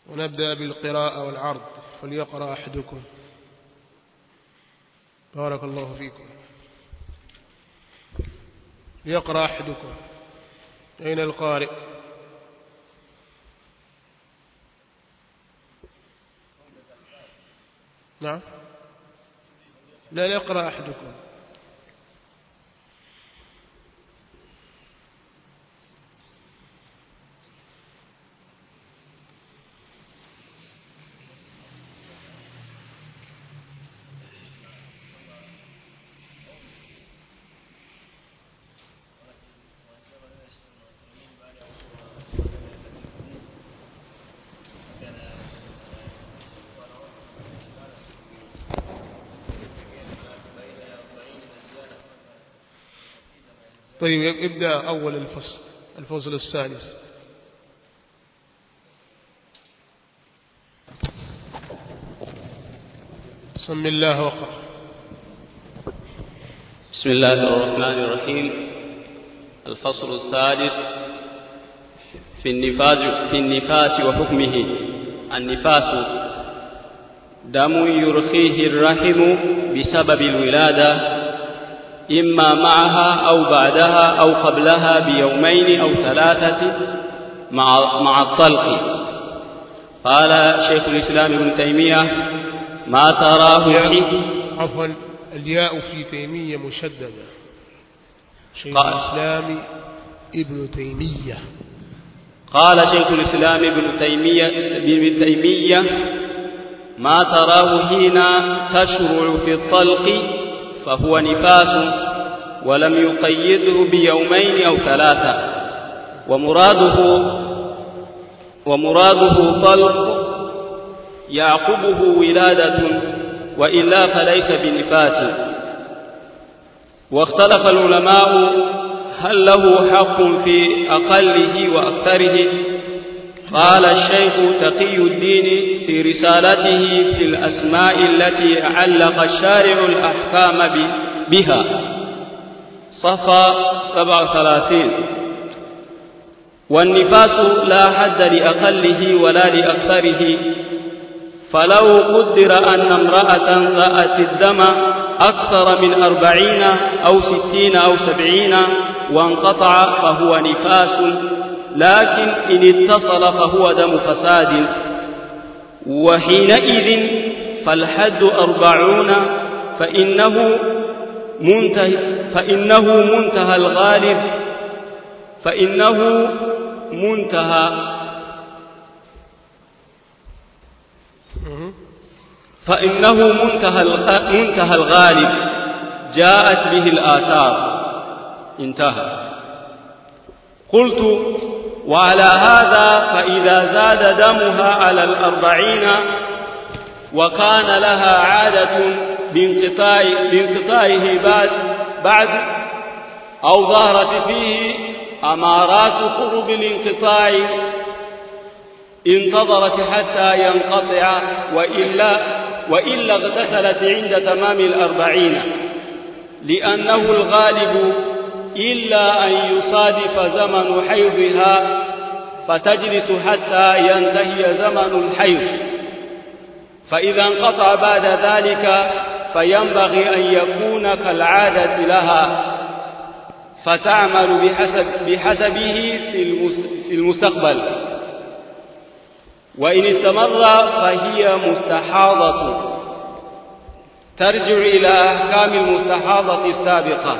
ونبدأ بالقراءة والعرض فليقرأ أحدكم بارك الله فيكم ليقرأ أحدكم أين القارئ نعم لا يقرأ أحدكم طيب ابدأ أول الفصل الفصل السادس سم الله وقرأ بسم الله الرحمن الرحيم الفصل السادس في النفاس في النفاس وحكمه النفاس دم يرخيه الرحم بسبب الولادة إما معها أو بعدها أو قبلها بيومين أو ثلاثة مع مع الطلق قال شيخ الإسلام ابن تيمية ما تراه فيه عفوا الياء في تيمية مشددة شيخ قال. الإسلام ابن تيمية قال شيخ الإسلام ابن تيمية ابن تيمية ما تراه حين تشرع في الطلق فهو نفاس ولم يقيده بيومين أو ثلاثة ومراده ومراده طلق يعقبه ولادة وإلا فليس بنفاس واختلف العلماء هل له حق في أقله وأكثره قال الشيخ تقي الدين في رسالته في الأسماء التي علق الشارع الأحكام ب- بها صفا سبع ثلاثين والنفاس لا حد لأقله ولا لأكثره فلو قدر أن امرأة رأت الدم أكثر من أربعين أو ستين أو سبعين وانقطع فهو نفاس لكن إن اتصل فهو دم فساد وحينئذ فالحد أربعون فإنه منتهى فإنه منتهى الغالب فإنه منتهى مه. فإنه منتهى الغ- منتهى الغالب جاءت به الآثار انتهى قلت وعلى هذا فإذا زاد دمها على الأربعين وكان لها عادة بانقطاع بانقطاعه بعد بعد أو ظهرت فيه أمارات قرب الانقطاع انتظرت حتى ينقطع وإلا وإلا اغتسلت عند تمام الأربعين لأنه الغالب إلا أن يصادف زمن حيضها فتجلس حتى ينتهي زمن الحيض فإذا انقطع بعد ذلك فينبغي أن يكون كالعادة لها فتعمل بحسب بحسبه في المس- في المستقبل وإن استمر فهي مستحاضة ترجع إلى أحكام المستحاضة السابقة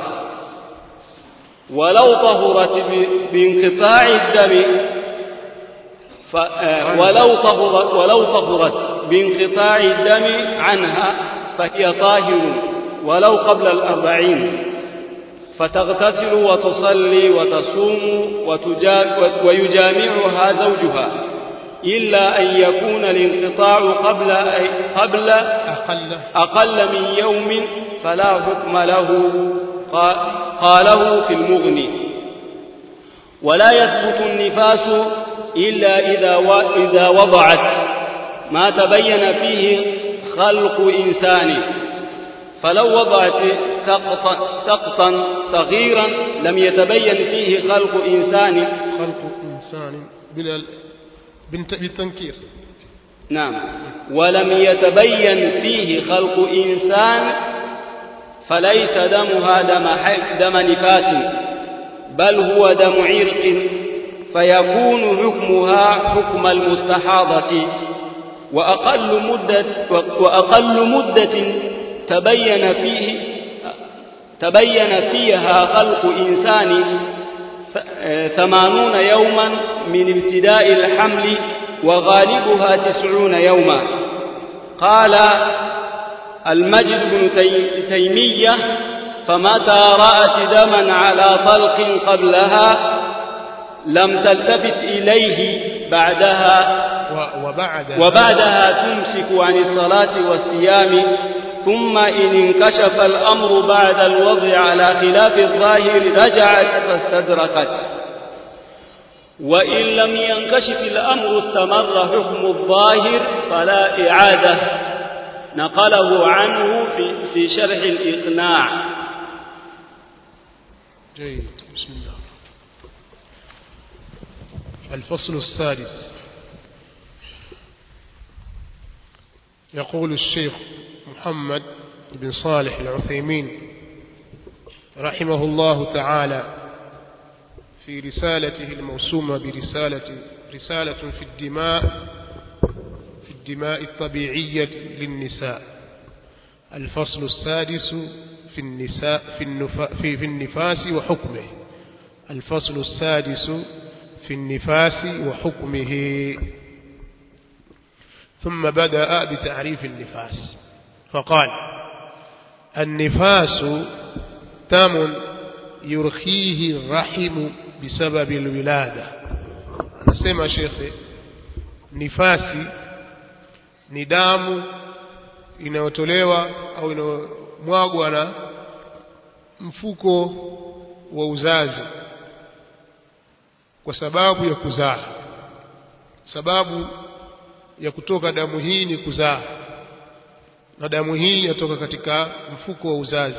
ولو طهرت ب- بانقطاع الدم ف... آه، ولو طهرت ولو طهرت بانقطاع الدم عنها فهي طاهر ولو قبل الأربعين فتغتسل وتصلي وتصوم وتجا... ويجامعها زوجها إلا أن يكون الانقطاع قبل قبل أقل أقل من يوم فلا حكم له قا- قاله في المغني ولا يثبت النفاس إلا إذا و- إذا وضعت ما تبين فيه خلق إنسان فلو وضعت سقطا, سقطا صغيرا لم يتبين فيه خلق إنسان خلق إنسان بلا بالت- بالتنكير نعم ولم يتبين فيه خلق إنسان فليس دمها دم, دم نفاس بل هو دم عرق فيكون حكمها حكم المستحاضة وأقل مدة وأقل مدة تبين فيه تبين فيها خلق إنسان ثمانون يوما من ابتداء الحمل وغالبها تسعون يوما قال المجد بن تيمية فمتى رأت دما على طلق قبلها لم تلتفت إليه بعدها وبعد وبعدها تمسك عن الصلاة والصيام ثم إن انكشف الأمر بعد الوضع على خلاف الظاهر رجعت فاستدركت وإن لم ينكشف الأمر استمر حكم الظاهر فلا إعادة نقله عنه في, في شرح الإقناع جيد بسم الله الفصل السادس يقول الشيخ محمد بن صالح العثيمين رحمه الله تعالى في رسالته الموسومة برسالة رسالة في الدماء في الدماء الطبيعية للنساء الفصل السادس في النساء في, النفا في, في النفاس وحكمه الفصل السادس في النفاس وحكمه ثم بدأ بتعريف النفاس فقال النفاس دم يرخيه الرحم بسبب الولادة anasema shekhe nifasi ni damu inayotolewa au inayomwagwa na mfuko wa uzazi kwa sababu ya kuzaa sababu ya kutoka damu hii ni kuzaa na damu hii inatoka katika mfuko wa uzazi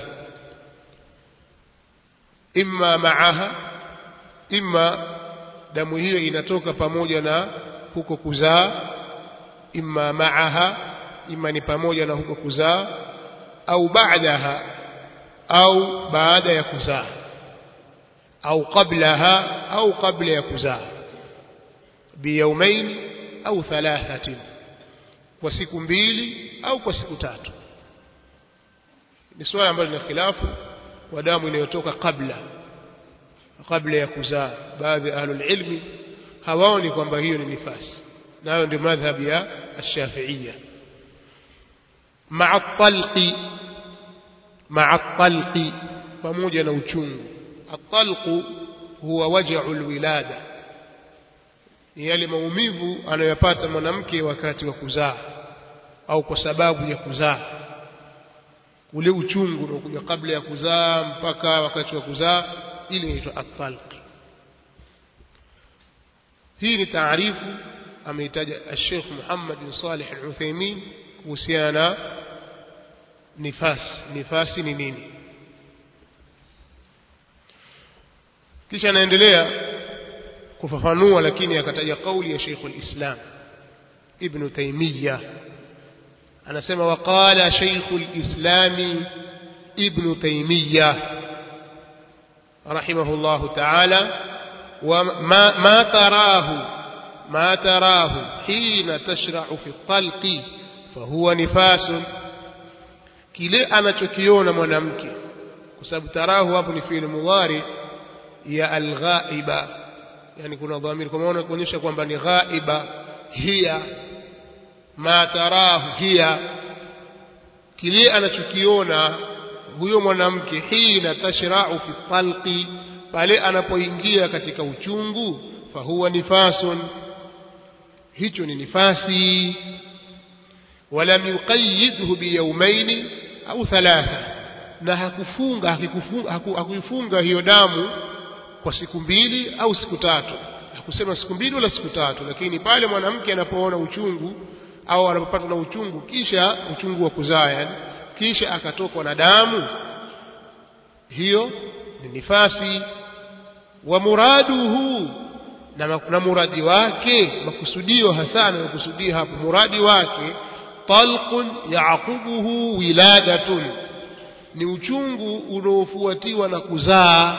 imma maaha imma damu hiyo inatoka pamoja na huko kuzaa imma maaha imma ni pamoja na huko kuzaa au baadaha au baada ya kuzaa au qablaha au qabla ya kuzaa biyaumain au thalathatin kwa siku mbili au kwa siku tatu ni swala ambalo lina khilafu wa damu inayotoka kabla kabla ya kuzaa baadhi ya ahlul ilmi hawaoni kwamba hiyo ni nifasi nayo ndio madhhab ya ash-shafi'iyya ma'a talqi ma'a talqi pamoja na uchungu at-talqu huwa waja'u al-wilada ni yale maumivu anayopata mwanamke wakati wa kuzaa au kwa sababu ya kuzaa ule uchungu unaokuja kabla ya kuzaa mpaka wakati wa kuzaa ili inaitwa at-talq hii ni taarifu ameitaja Sheikh Muhammad bin Salih Al-Uthaymeen kuhusiana na nifasi nifasi ni nini kisha anaendelea kufafanua lakini akataja kauli ya Sheikh al-Islam Ibn Taymiyyah anasema waqala Sheikh al-Islam Ibn Taymiyyah رحمه الله تعالى وما ما تراه ما تراه حين تشرع في الطلق فهو نفاس kile anachokiona mwanamke kwa sababu tarahu hapo ni fi'il mudhari ya alghaiba yani kuna dhamiri kwa maana kuonyesha kwamba ni ghaiba hiya ma tarahu hiya kile anachokiona huyo mwanamke hina tashra'u fi talqi pale anapoingia katika uchungu fahuwa nifasun hicho ni nifasi walam yuqayyidhu biyawmayn au thalatha na hakufunga hakikufunga hakuifunga hiyo damu kwa siku mbili au siku tatu hakusema siku mbili wala siku tatu lakini pale mwanamke anapoona uchungu au anapopatwa na uchungu kisha uchungu wa kuzaa yani kisha akatokwa na damu hiyo ni nifasi wa muraduhu na, na muradi wake makusudio hasa anayokusudia hapo muradi wake talqun yaqubuhu wiladatun ni uchungu unaofuatiwa na kuzaa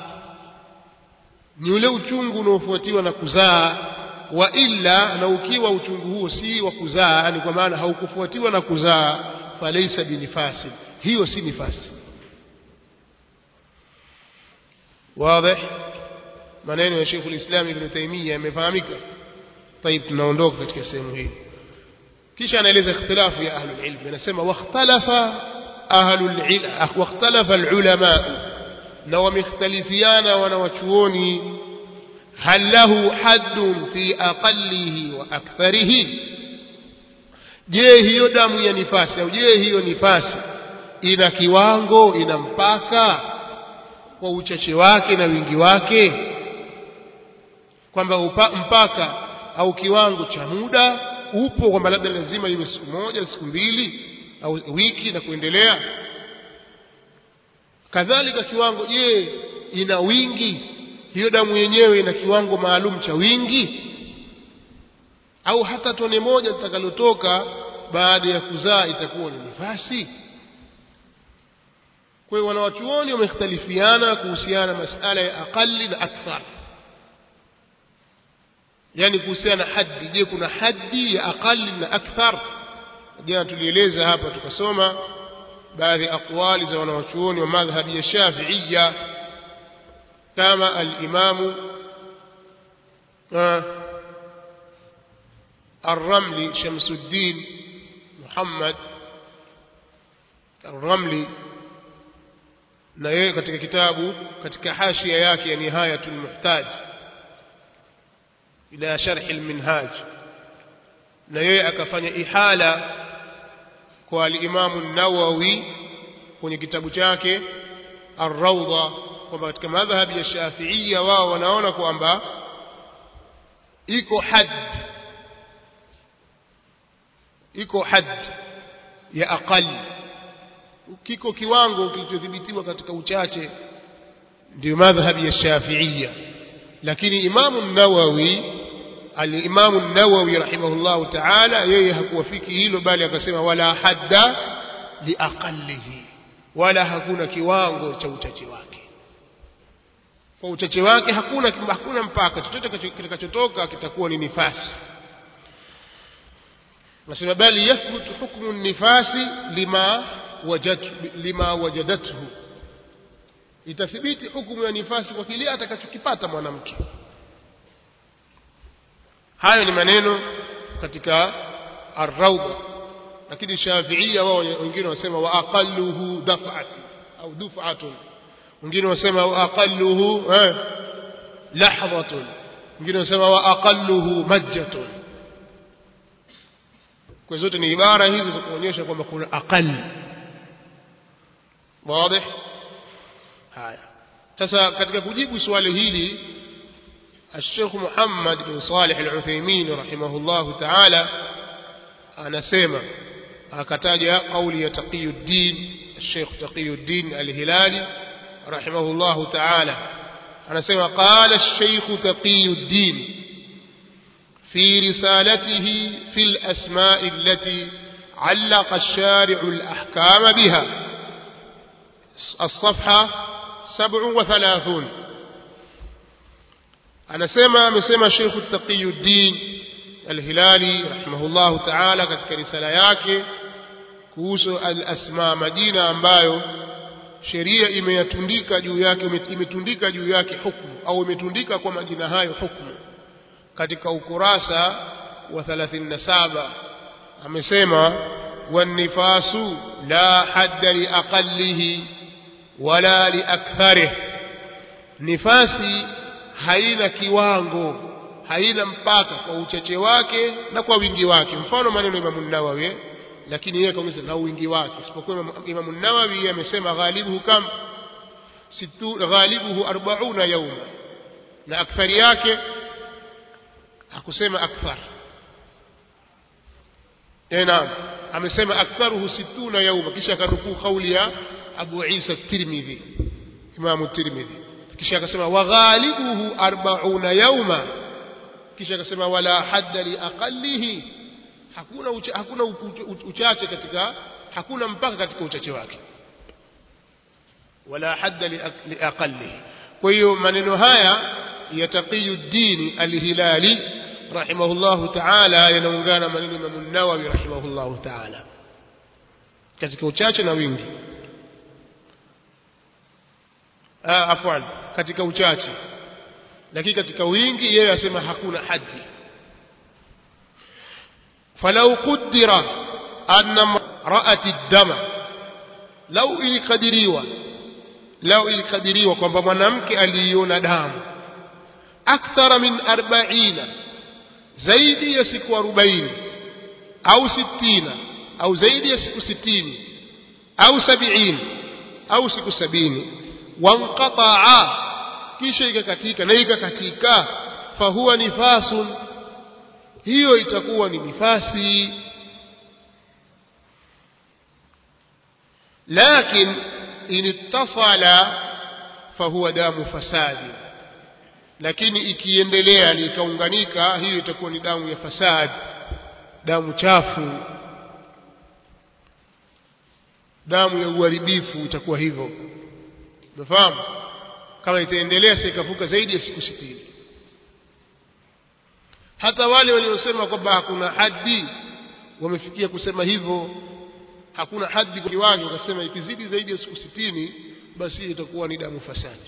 ni ule uchungu unaofuatiwa na kuzaa wa illa na ukiwa uchungu huo si wa kuzaa ni kwa maana haukufuatiwa na kuzaa falaisa binifasi hiyo si nifasi واضح maneno ya Sheikh ulislam Ibn Taymiyyah yamefahamika طيب tunaondoka katika sehemu hii kisha anaeleza ikhtilafu ya ahlul ilm anasema wakhtalafa ahlul ilm wakhtalafa alulama na wamekhtalifiana wanawachuoni hal lahu haddun fi aqallihi wa aktharihi je hiyo damu ya nifasi au je hiyo nifasi ina kiwango ina mpaka kwa uchache wake na wingi wake kwamba mpaka au kiwango cha muda upo kwamba labda lazima iwe siku moja siku mbili au wiki na kuendelea kadhalika kiwango je ina wingi hiyo damu yenyewe ina kiwango maalum cha wingi au hata tone moja litakalotoka baada ya kuzaa itakuwa ni nifasi kwa hiyo wanawachuoni wamekhtalifiana kuhusiana na masala ya aqali na akthar yani kuhusiana na haddi je kuna haddi ya aqali na akthar jana tulieleza hapa tukasoma baadhi ya aqwali za wanawachuoni wa madhhabi ya shafiiya kama alimamu الرملي شمس الدين محمد الرملي na yeye katika kitabu katika hashia yake ya nihayatul muhtaj ila sharh alminhaj na yeye akafanya ihala kwa al-Imam an-Nawawi kwenye kitabu chake Ar-Rawda kwamba katika madhhabi ya Shafi'iyya wao wanaona kwamba iko had iko had ya aqali kiko kiwango kilichodhibitiwa katika uchache ndio madhhabi ya Shafi'iyya lakini Imamu Nawawi al-Imamu Nawawi rahimahullahu ta'ala yeye hakuwafiki hilo bali akasema wala hadda liaqallihi wala hakuna kiwango cha uchache wake kwa uchache wake hakuna hakuna mpaka chochote kitakachotoka kitakuwa ni nifasi nasema bali yathbutu hukmu nifasi lima wajad lima wajadathu itathibiti hukumu ya nifasi kwa kile atakachokipata mwanamke hayo ni maneno katika ar-rawda lakini shafiia wao wengine wasema wa aqalluhu daf'atun au duf'atun wengine wasema wa aqalluhu eh lahdhatun wengine wasema wa aqalluhu majjatun kwa zote ni ibara hizi za kuonyesha kwamba kuna aqall wazi haya sasa katika kujibu swali hili الشيخ محمد بن صالح العثيمين رحمه الله تعالى anasema akataja kauli ya Taqiyuddin Sheikh Taqiyuddin Al-Hilali rahimahullah ta'ala anasema qala Sheikh Taqiyuddin في رسالته في الأسماء التي علق الشارع الأحكام بها الصفحة سبع وثلاثون أنا سمع مسمى شيخ التقي الدين الهلالي رحمه الله تعالى katika risala yake kuhusu al-asma majina ambayo sheria imeyatundika juu yake imetundika juu yake hukumu au imetundika kwa majina hayo hukumu katika ukurasa wa 37 amesema wanifasu la hadda liaqallihi wala liaktharih nifasi haina kiwango haina mpaka kwa uchache wake na kwa wingi wake mfano maneno Imam Nawawi lakini yeye kaongeza na wingi wake isipokuwa Imam Nawawi amesema ghalibuhu kam situ ghalibuhu 40 yawma na akthari yake hakusema akthar eh naam amesema aktharuhu 60 yawma kisha akanukuu kauli ya Abu Isa at-Tirmidhi Imam at-Tirmidhi kisha akasema wa ghalibuhu 40 yawma kisha akasema wala hadda liaqallihi hakuna ucha, hakuna uchache katika hakuna mpaka katika uchache wake wala hadda liaqallihi kwa hiyo maneno haya ya taqiyuddin alhilali rahimahullahu taala yanaungana maneno ya Imam Nawawi rahimahullahu taala katika uchache na wingi ah afwan katika uchache lakini katika wingi yeye asema hakuna haddi falau qudira anna ra'at ad-dama lau ilikadiriwa lau ilikadiriwa kwamba mwanamke aliiona damu akthara min arbaina zaidi ya siku arobaini au sittina au zaidi ya siku sitini au sabiini au siku sabini wanqataa kisha ikakatika na ikakatika fahuwa nifasun hiyo itakuwa ni nifasi lakin in ittasala fahuwa damu fasadi lakini ikiendelea ikaunganika hiyo itakuwa ni damu ya fasadi damu chafu damu ya uharibifu itakuwa hivyo unafahamu kama itaendelea sasa ikavuka zaidi ya siku sitini hata wale waliosema kwamba hakuna haddi wamefikia kusema hivyo hakuna haddi kwa kiwango wakasema ikizidi zaidi ya siku sitini basi hiyo itakuwa ni damu fasadi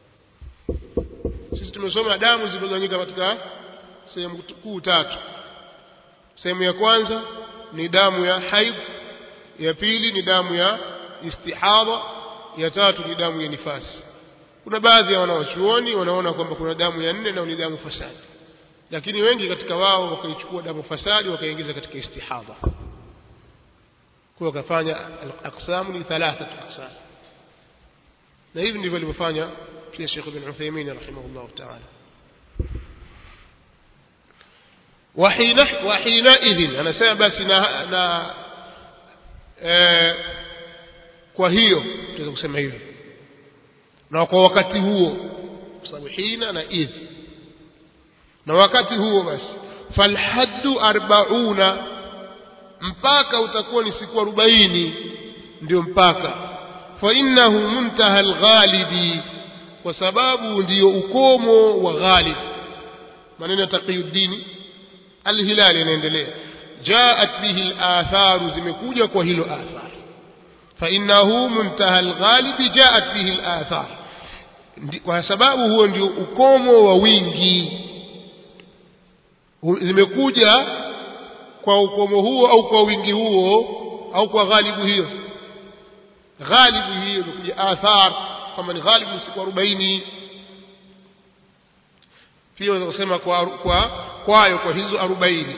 sisi tumesoma damu zilizogawanyika katika sehemu kuu tatu sehemu ya kwanza ni damu ya haid ya pili ni damu ya istihadha ya tatu ni damu ya nifasi kuna baadhi ya wanawachuoni wanaona kwamba kuna damu ya nne na ni damu fasadi lakini wengi katika wao wakaichukua damu fasadi wakaingiza katika istihadha kwa wakafanya aqsamu ni thalathat aqsam na hivi ndivyo alivyofanya pia Sheikh Ibn Uthaymeen rahimahullah ta'ala وحين وحينئذ انا سema basi na, na eh, kwa hiyo tunaweza kusema hivyo na kwa wakati huo kwa sababu hina na idh na wakati huo basi falhaddu arbauna mpaka utakuwa ni siku arobaini ndio mpaka fa innahu muntaha alghalibi kwa sababu ndiyo ukomo wa ghalib maneno ya taqiyuddin alhilali yanaendelea jaat bihi alatharu zimekuja kwa hilo athar fa innahu muntaha alghalibi jaat bihi alathar kwa sababu huo ndio ukomo wa wingi zimekuja kwa ukomo huo au kwa wingi huo au kwa ghalibu hiyo ghalibu hiyo imekuja athar kama ni ghalibu siku arobaini pia unaweza kusema kwa kwa kwayo kwa hizo arobaini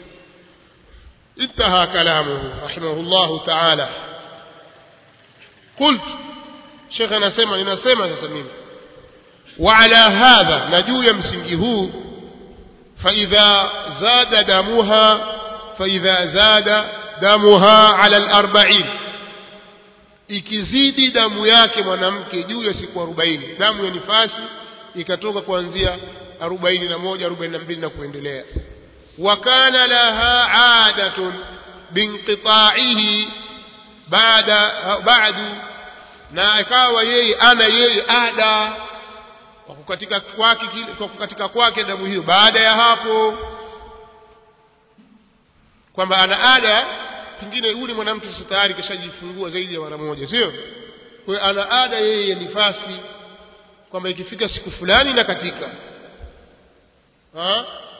انتهى كلامه رحمه الله تعالى قلت شيخ anasema ninasema sasa mimi وعلى هذا نجو يمسنجي هو فإذا زاد دمها فإذا زاد دمها على الأربعين ikizidi damu yake mwanamke juu ya siku arobaini damu ya nifasi ikatoka kuanzia arobaini na moja arobaini na mbili na kuendelea wakana laha adatun binqitaihi baada badu na ikawa yeye ana yeye ada kwa kukatika kwake kwa kukatika kwake damu hiyo baada ya hapo kwamba ana ada pengine yule mwanamke sasa tayari kishajifungua zaidi ya mara moja sio kwa hiyo ana ada yeye ya nifasi kwamba ikifika siku fulani na katika ha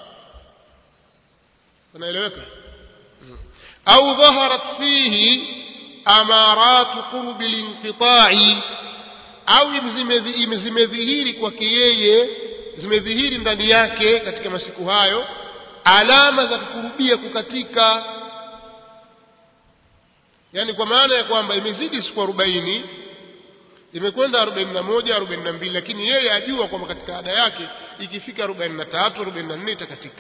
unaeleweka au dhaharat fihi amarat qurb linqita'i au zimedhihiri kwake yeye zimedhihiri ndani yake katika masiku hayo alama za kukurubia kukatika yani kwa maana ya kwamba imezidi siku arobaini imekwenda arobaini na moja arobaini na mbili lakini yeye ajua kwamba katika ada yake ikifika arobaini na tatu arobaini na nne itakatika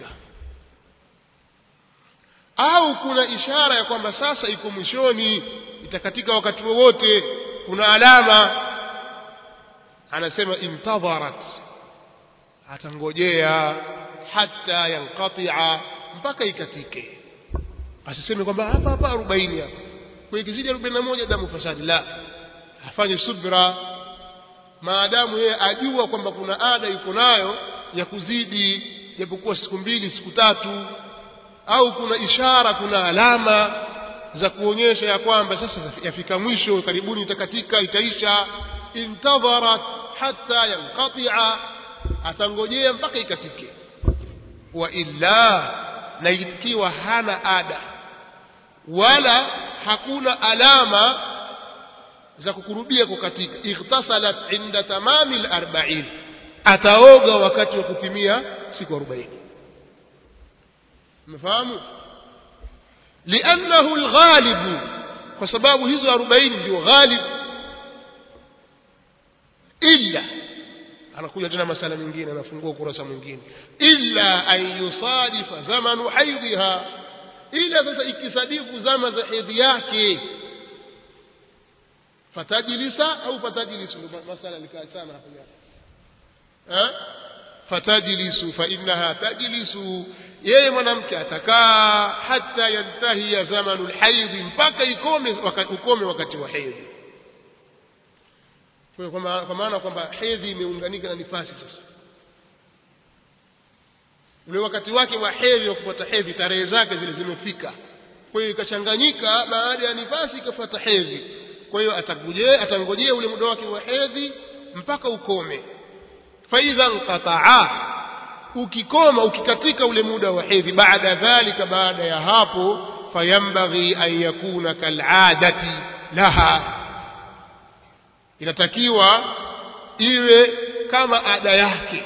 au kuna ishara ya kwamba sasa iko mwishoni itakatika wakati wowote kuna alama anasema intadharat atangojea hatta yanqati'a mpaka ikatike asiseme kwamba hapa hapa 40 hapa kwa ikizidi 41 damu fasadi la afanye subra maadamu yeye ajua kwamba kuna ada yuko nayo ya kuzidi japokuwa siku mbili siku tatu au kuna ishara kuna alama za kuonyesha ya kwamba sasa yafika mwisho karibuni itakatika itaisha intadharat hatta yanqati'a atangojea mpaka ikatike wa illa na ikiwa hana ada wala hakuna alama za kukurubia kukatika ightasalat inda tamami al-arba'in ataoga wakati wa kupimia siku 40 mfahamu li'annahu al-ghalib kwa sababu hizo 40 ndio ghalib illa anakuja tena masala mengine anafungua ukurasa mwingine illa an yusadifa zamanu haidhiha ila sasa ikisadifu zama za hedhi yake fatajlisa au fatajlisu masala likaa sana hapo jana fatajlisu fa innaha tajlisu yeye mwanamke atakaa hata yantahi zamanu alhaidhi mpaka ikome wakati ukome wakati wa hedhi kwa maana kwamba hedhi imeunganika na nifasi sasa ule wakati wake wa hedhi wa kupata hedhi tarehe zake zile zimefika kwa hiyo ikachanganyika baada ya nifasi ikafuata hedhi kwa hiyo atangojea atangojea ule muda wake wa hedhi mpaka ukome faidha nqataa ukikoma ukikatika ule muda wa hedhi baada dhalika baada ya hapo fayambaghi an yakuna kal'adati laha inatakiwa iwe kama ada yake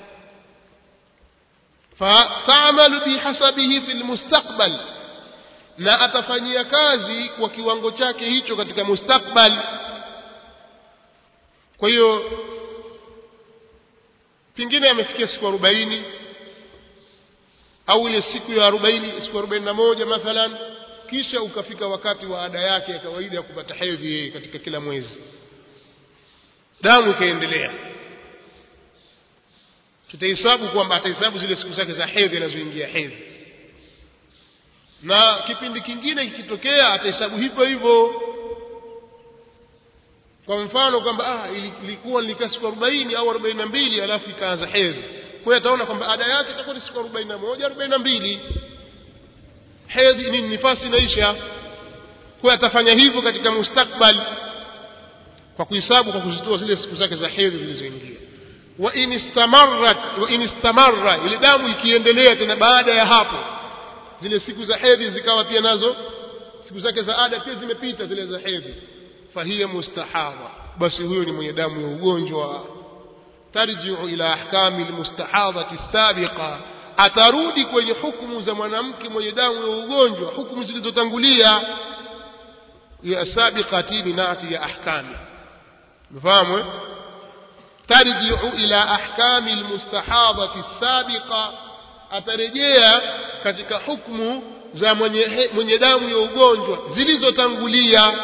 fatamalu bihasabihi fi lmustaqbal na atafanyia kazi kwa kiwango chake hicho katika mustakbal kwa hiyo pengine amefikia siku arobaini au ile siku ya arobaini siku arobaini na moja mathalan kisha ukafika wakati wa ada yake ya kawaida ya kupata hedhi yeye katika kila mwezi damu ikaendelea tutahesabu kwamba atahesabu zile siku zake za hedhi anazoingia hedhi na kipindi kingine kikitokea atahesabu hivyo hivyo kwa mfano kwamba ah ilikuwa nilikaa siku arobaini au arobaini na mbili alafu ikaanza hedhi kwa hiyo ataona kwamba ada yake itakuwa ni siku arobaini na moja arobaini na mbili hedhi ni nifasi inaisha kwa hiyo atafanya hivyo katika mustakbal kwa kuhesabu kwa kuzitoa zile siku zake za hedhi zilizoingia wa in istamarrat wa in istamarra ile damu ikiendelea tena baada ya hapo zile siku za hedhi zikawa pia nazo siku zake za ada pia zimepita zile za hedhi fahiya mustahadha basi huyo ni mwenye damu ya ugonjwa tarjiu ila ahkami almustahadhati sabiqa atarudi kwenye hukumu za mwanamke mwenye damu ya ugonjwa hukumu zilizotangulia ya sabiqati binati ya ahkami mfahamu eh? tarjiu ila ahkami almustahadhati sabiqa atarejea katika hukumu za mwenye, mwenye damu ya ugonjwa zilizotangulia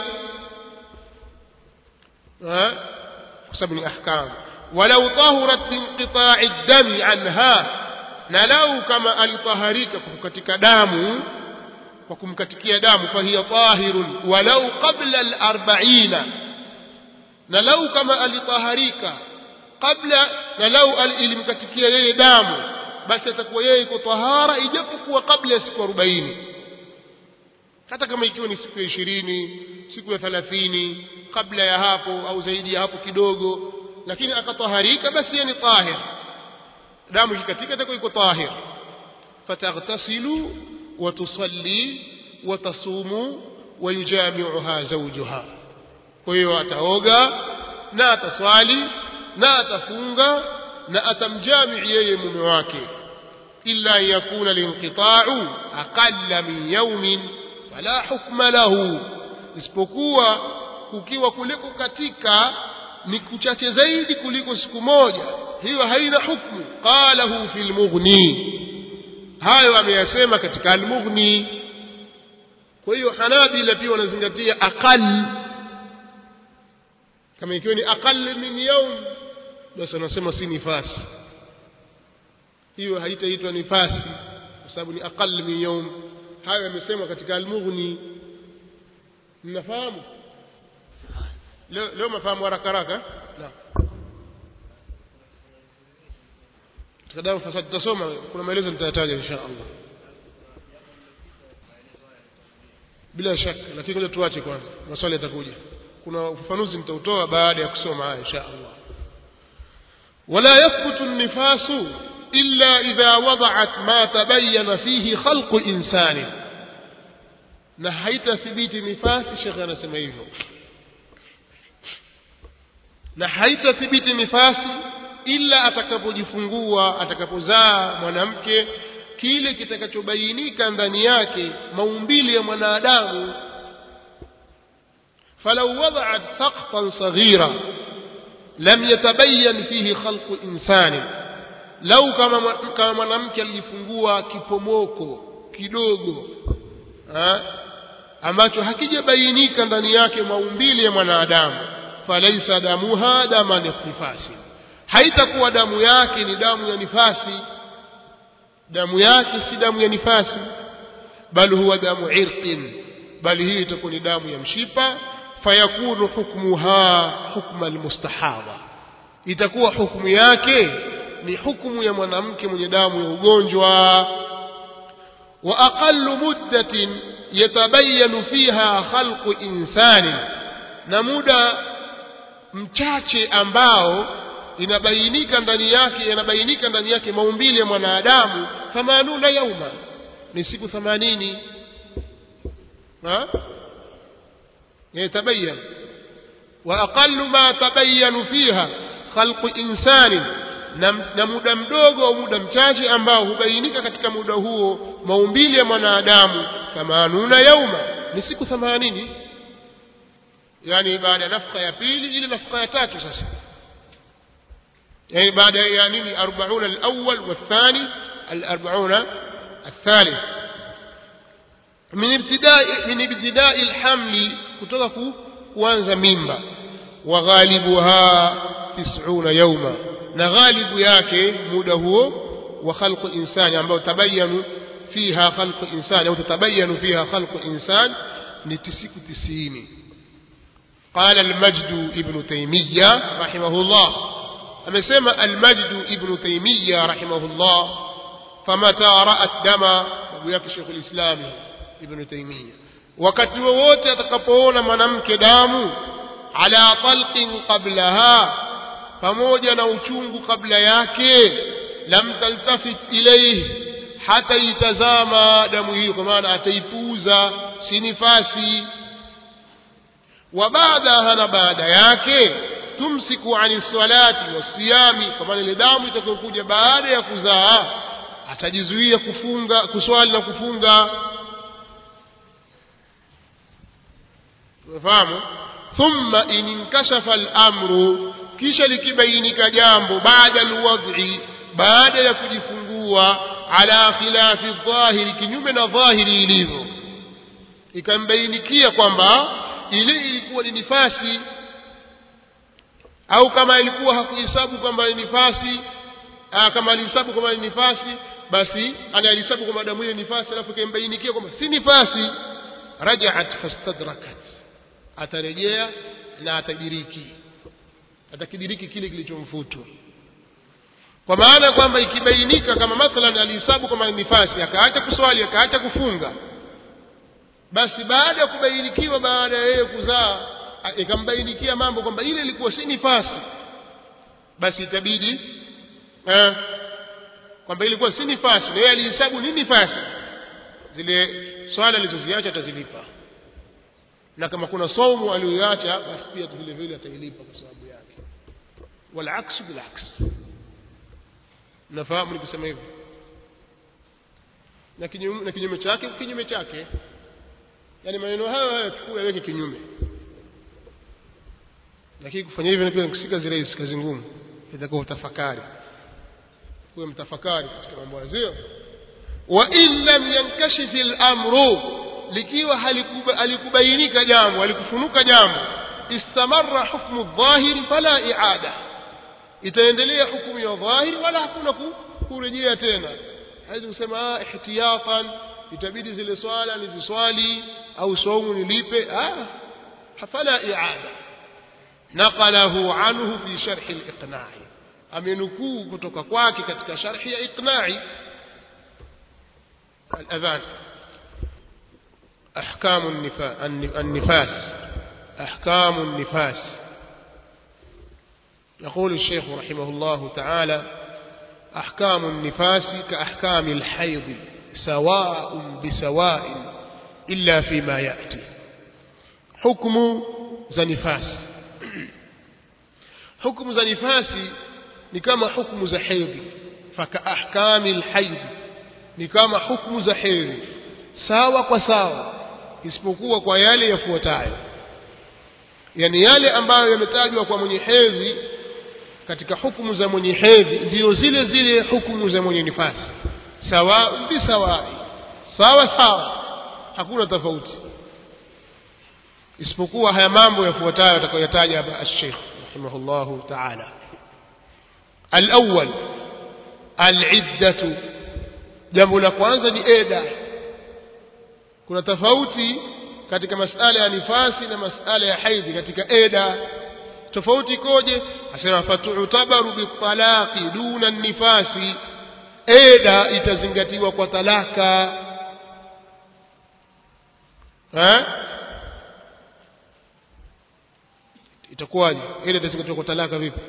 kwa sababu ni ahkam walau tahurat binqita'i dami anha na lau kama alitaharika kwa kukatika damu kwa kumkatikia damu fahiya tahirun walau qabla al-arba'ina na lau kama alitaharika kabla na lau ilimkatikia yeye damu basi atakuwa yeye iko tahara ijapokuwa kabla ya siku arobaini hata kama ikiwa ni siku ya ishirini siku ya thalathini kabla ya hapo au zaidi ya hapo kidogo lakini akataharika basi yeye ni tahir damu ikikatika itakuwa iko tahir fataghtasilu watusalli watasumu wayujamiuha zawjuha kwa hiyo ataoga na ataswali na atafunga na atamjamii yeye mume wake illa an yakuna linqita'u aqalla min yawmin fala hukma lahu isipokuwa kukiwa kuliko katika ni kuchache zaidi kuliko siku moja hiyo haina hukmu qalahu fil mughni hayo ameyasema katika al-mughni kwa hiyo hanabila pia wanazingatia aqal kama ikiwa ni aqal min yawm basi wanasema si nifasi hiyo haitaitwa nifasi kwa sababu ni aqal min yawm hayo yamesemwa katika almughni mnafahamu leo leo mafahamu haraka haraka naam katika dawa fasad tutasoma kuna maelezo nitayataja insha Allah bila shaka lakini ngoja tuache kwanza maswali yatakuja kuna ufafanuzi nitautoa baada ya kusoma haya insha Allah ولا يثبت النفاس إلا إذا وضعت ما تبين فيه خلق إنسان نحيت ثبيت نفاس الشيخ أنا سمعيه نحيت ثبيت نفاس ila atakapojifungua atakapozaa mwanamke kile kitakachobainika ndani yake maumbile ya mwanadamu falau wada'at saqfan saghira lam yatabayyan fihi khalqu insani lau kama kama mwanamke alijifungua kipomoko kidogo ha? ambacho hakijabainika ndani yake maumbile ya mwanadamu falaisa damuha dama nifasi haitakuwa damu yake ni damu ya nifasi damu yake si damu ya nifasi bal huwa damu irqin bali hii itakuwa ni damu ya mshipa fayakunu hukmuha hukma almustahadha itakuwa hukumu yake ni hukumu ya mwanamke mwenye damu ya ugonjwa wa aqallu muddatin yatabayanu fiha khalqu insani na muda mchache ambao inabainika ndani yake yanabainika ndani yake maumbile ya mwanadamu thamanuna yauma ni siku thamanini يتبين وأقل ما تبين فيها خلق إنسان na muda mdogo au muda mchache ambao hubainika katika muda huo maumbili ya mwanadamu thamanuna yauma ni siku thamanini yani baada ya nafka ya pili ile nafka ya tatu sasa يعني بعد يعني أربعون الأول والثاني الأربعون الثالث من ابتداء من ابتداء الحمل كتوك kuanza mimba وغالبها تسعون يوما na ghalibu yake muda huo wa khalqu insani ambao tabayanu fiha khalqu insani au tatabayanu fiha khalqu insan ni siku 90 قال المجد ابن تيمية رحمه الله amesema almajdu ibnu taimiya rahimahullah famata raat dama babu yake shekhu lislami ibnu taimiya wakati wowote atakapoona mwanamke damu ala talqin qablaha pamoja na uchungu kabla yake lam taltafit ilaihi hataitazama damu hiyo kwa maana ataipuuza si nifasi wa baadaha na baada yake tumsiku ani salati wasiyami kwa maana ile damu itakayokuja baada ya kuzaa atajizuia kufunga kuswali na kufunga umefahamu thumma in inkashafa al-amru kisha likibainika jambo baada alwadhi baada ya kujifungua ala khilafi dhahiri kinyume na dhahiri ilivyo ikambainikia kwamba ile ilikuwa ni nifasi au kama ilikuwa hakuhesabu kwamba ni nifasi aa, kama alihesabu kwamba ni nifasi basi analihesabu kwamba damu hiyo nifasi alafu ikimbainikia kwamba si nifasi rajaat fastadrakat atarejea na atadiriki atakidiriki kile kilichomfutwa kwa maana kwamba ikibainika kama mathalan alihesabu kwamba ni nifasi akaacha kuswali akaacha kufunga basi baada ya kubainikiwa baada ya yeye kuzaa ikambainikia mambo kwamba ile ilikuwa si nifasi basi itabidi eh, kwamba ilikuwa si nifasi na yeye alihesabu ni nifasi zile swala alizoziacha atazilipa na kama kuna saumu aliyoiacha basi pia vile vile atailipa kwa sababu yake walaksu bilaks nafahamu nikisema hivyo na kinyume, na kinyume chake kinyume chake yaani maneno hayo hayo chukua yaweke kinyume lakini kufanya hivyo pia nikusika zile kazi ngumu itakuwa utafakari kuwe mtafakari katika mambo hayo wa in lam yankashif al-amru likiwa halikubainika jambo halikufunuka jambo istamarra hukmu dhahiri fala i'ada itaendelea hukumu ya dhahiri wala hakuna kurejea tena hawezi kusema ah ihtiyatan itabidi zile swala niziswali au saumu nilipe ah fala i'ada naqalahu anhu fi sharh al-iqna'i amenukuu kutoka kwake katika sharhi ya iqna'i al-adhan أحكام النفاس أحكام النفاس يقول الشيخ رحمه الله تعالى أحكام النفاس كأحكام الحيض سواء بسواء إلا فيما يأتي حكم za nifasi hukumu za nifasi ni kama hukumu za hedhi fakaahkami lhaidhi ni kama hukumu za hedhi sawa kwa sawa isipokuwa kwa yale yafuatayo yani yale ambayo yametajwa kwa mwenye hedhi katika hukumu za mwenye hedhi ndiyo zile zile hukumu za mwenye nifasi sawa bisawai sawa sawa hakuna tofauti isipokuwa haya mambo yafuatayo atakayoyataja hapa al-Sheikh rahimahullahu ta'ala al-awwal al-iddatu jambo la kwanza ni eda kuna tofauti katika masala ya nifasi na masala ya haidhi katika eda tofauti ikoje asema fatutabaru bitalaqi duna nifasi eda itazingatiwa kwa talaka ha? itakuwaje ile itazingatiwa kwa talaka vipi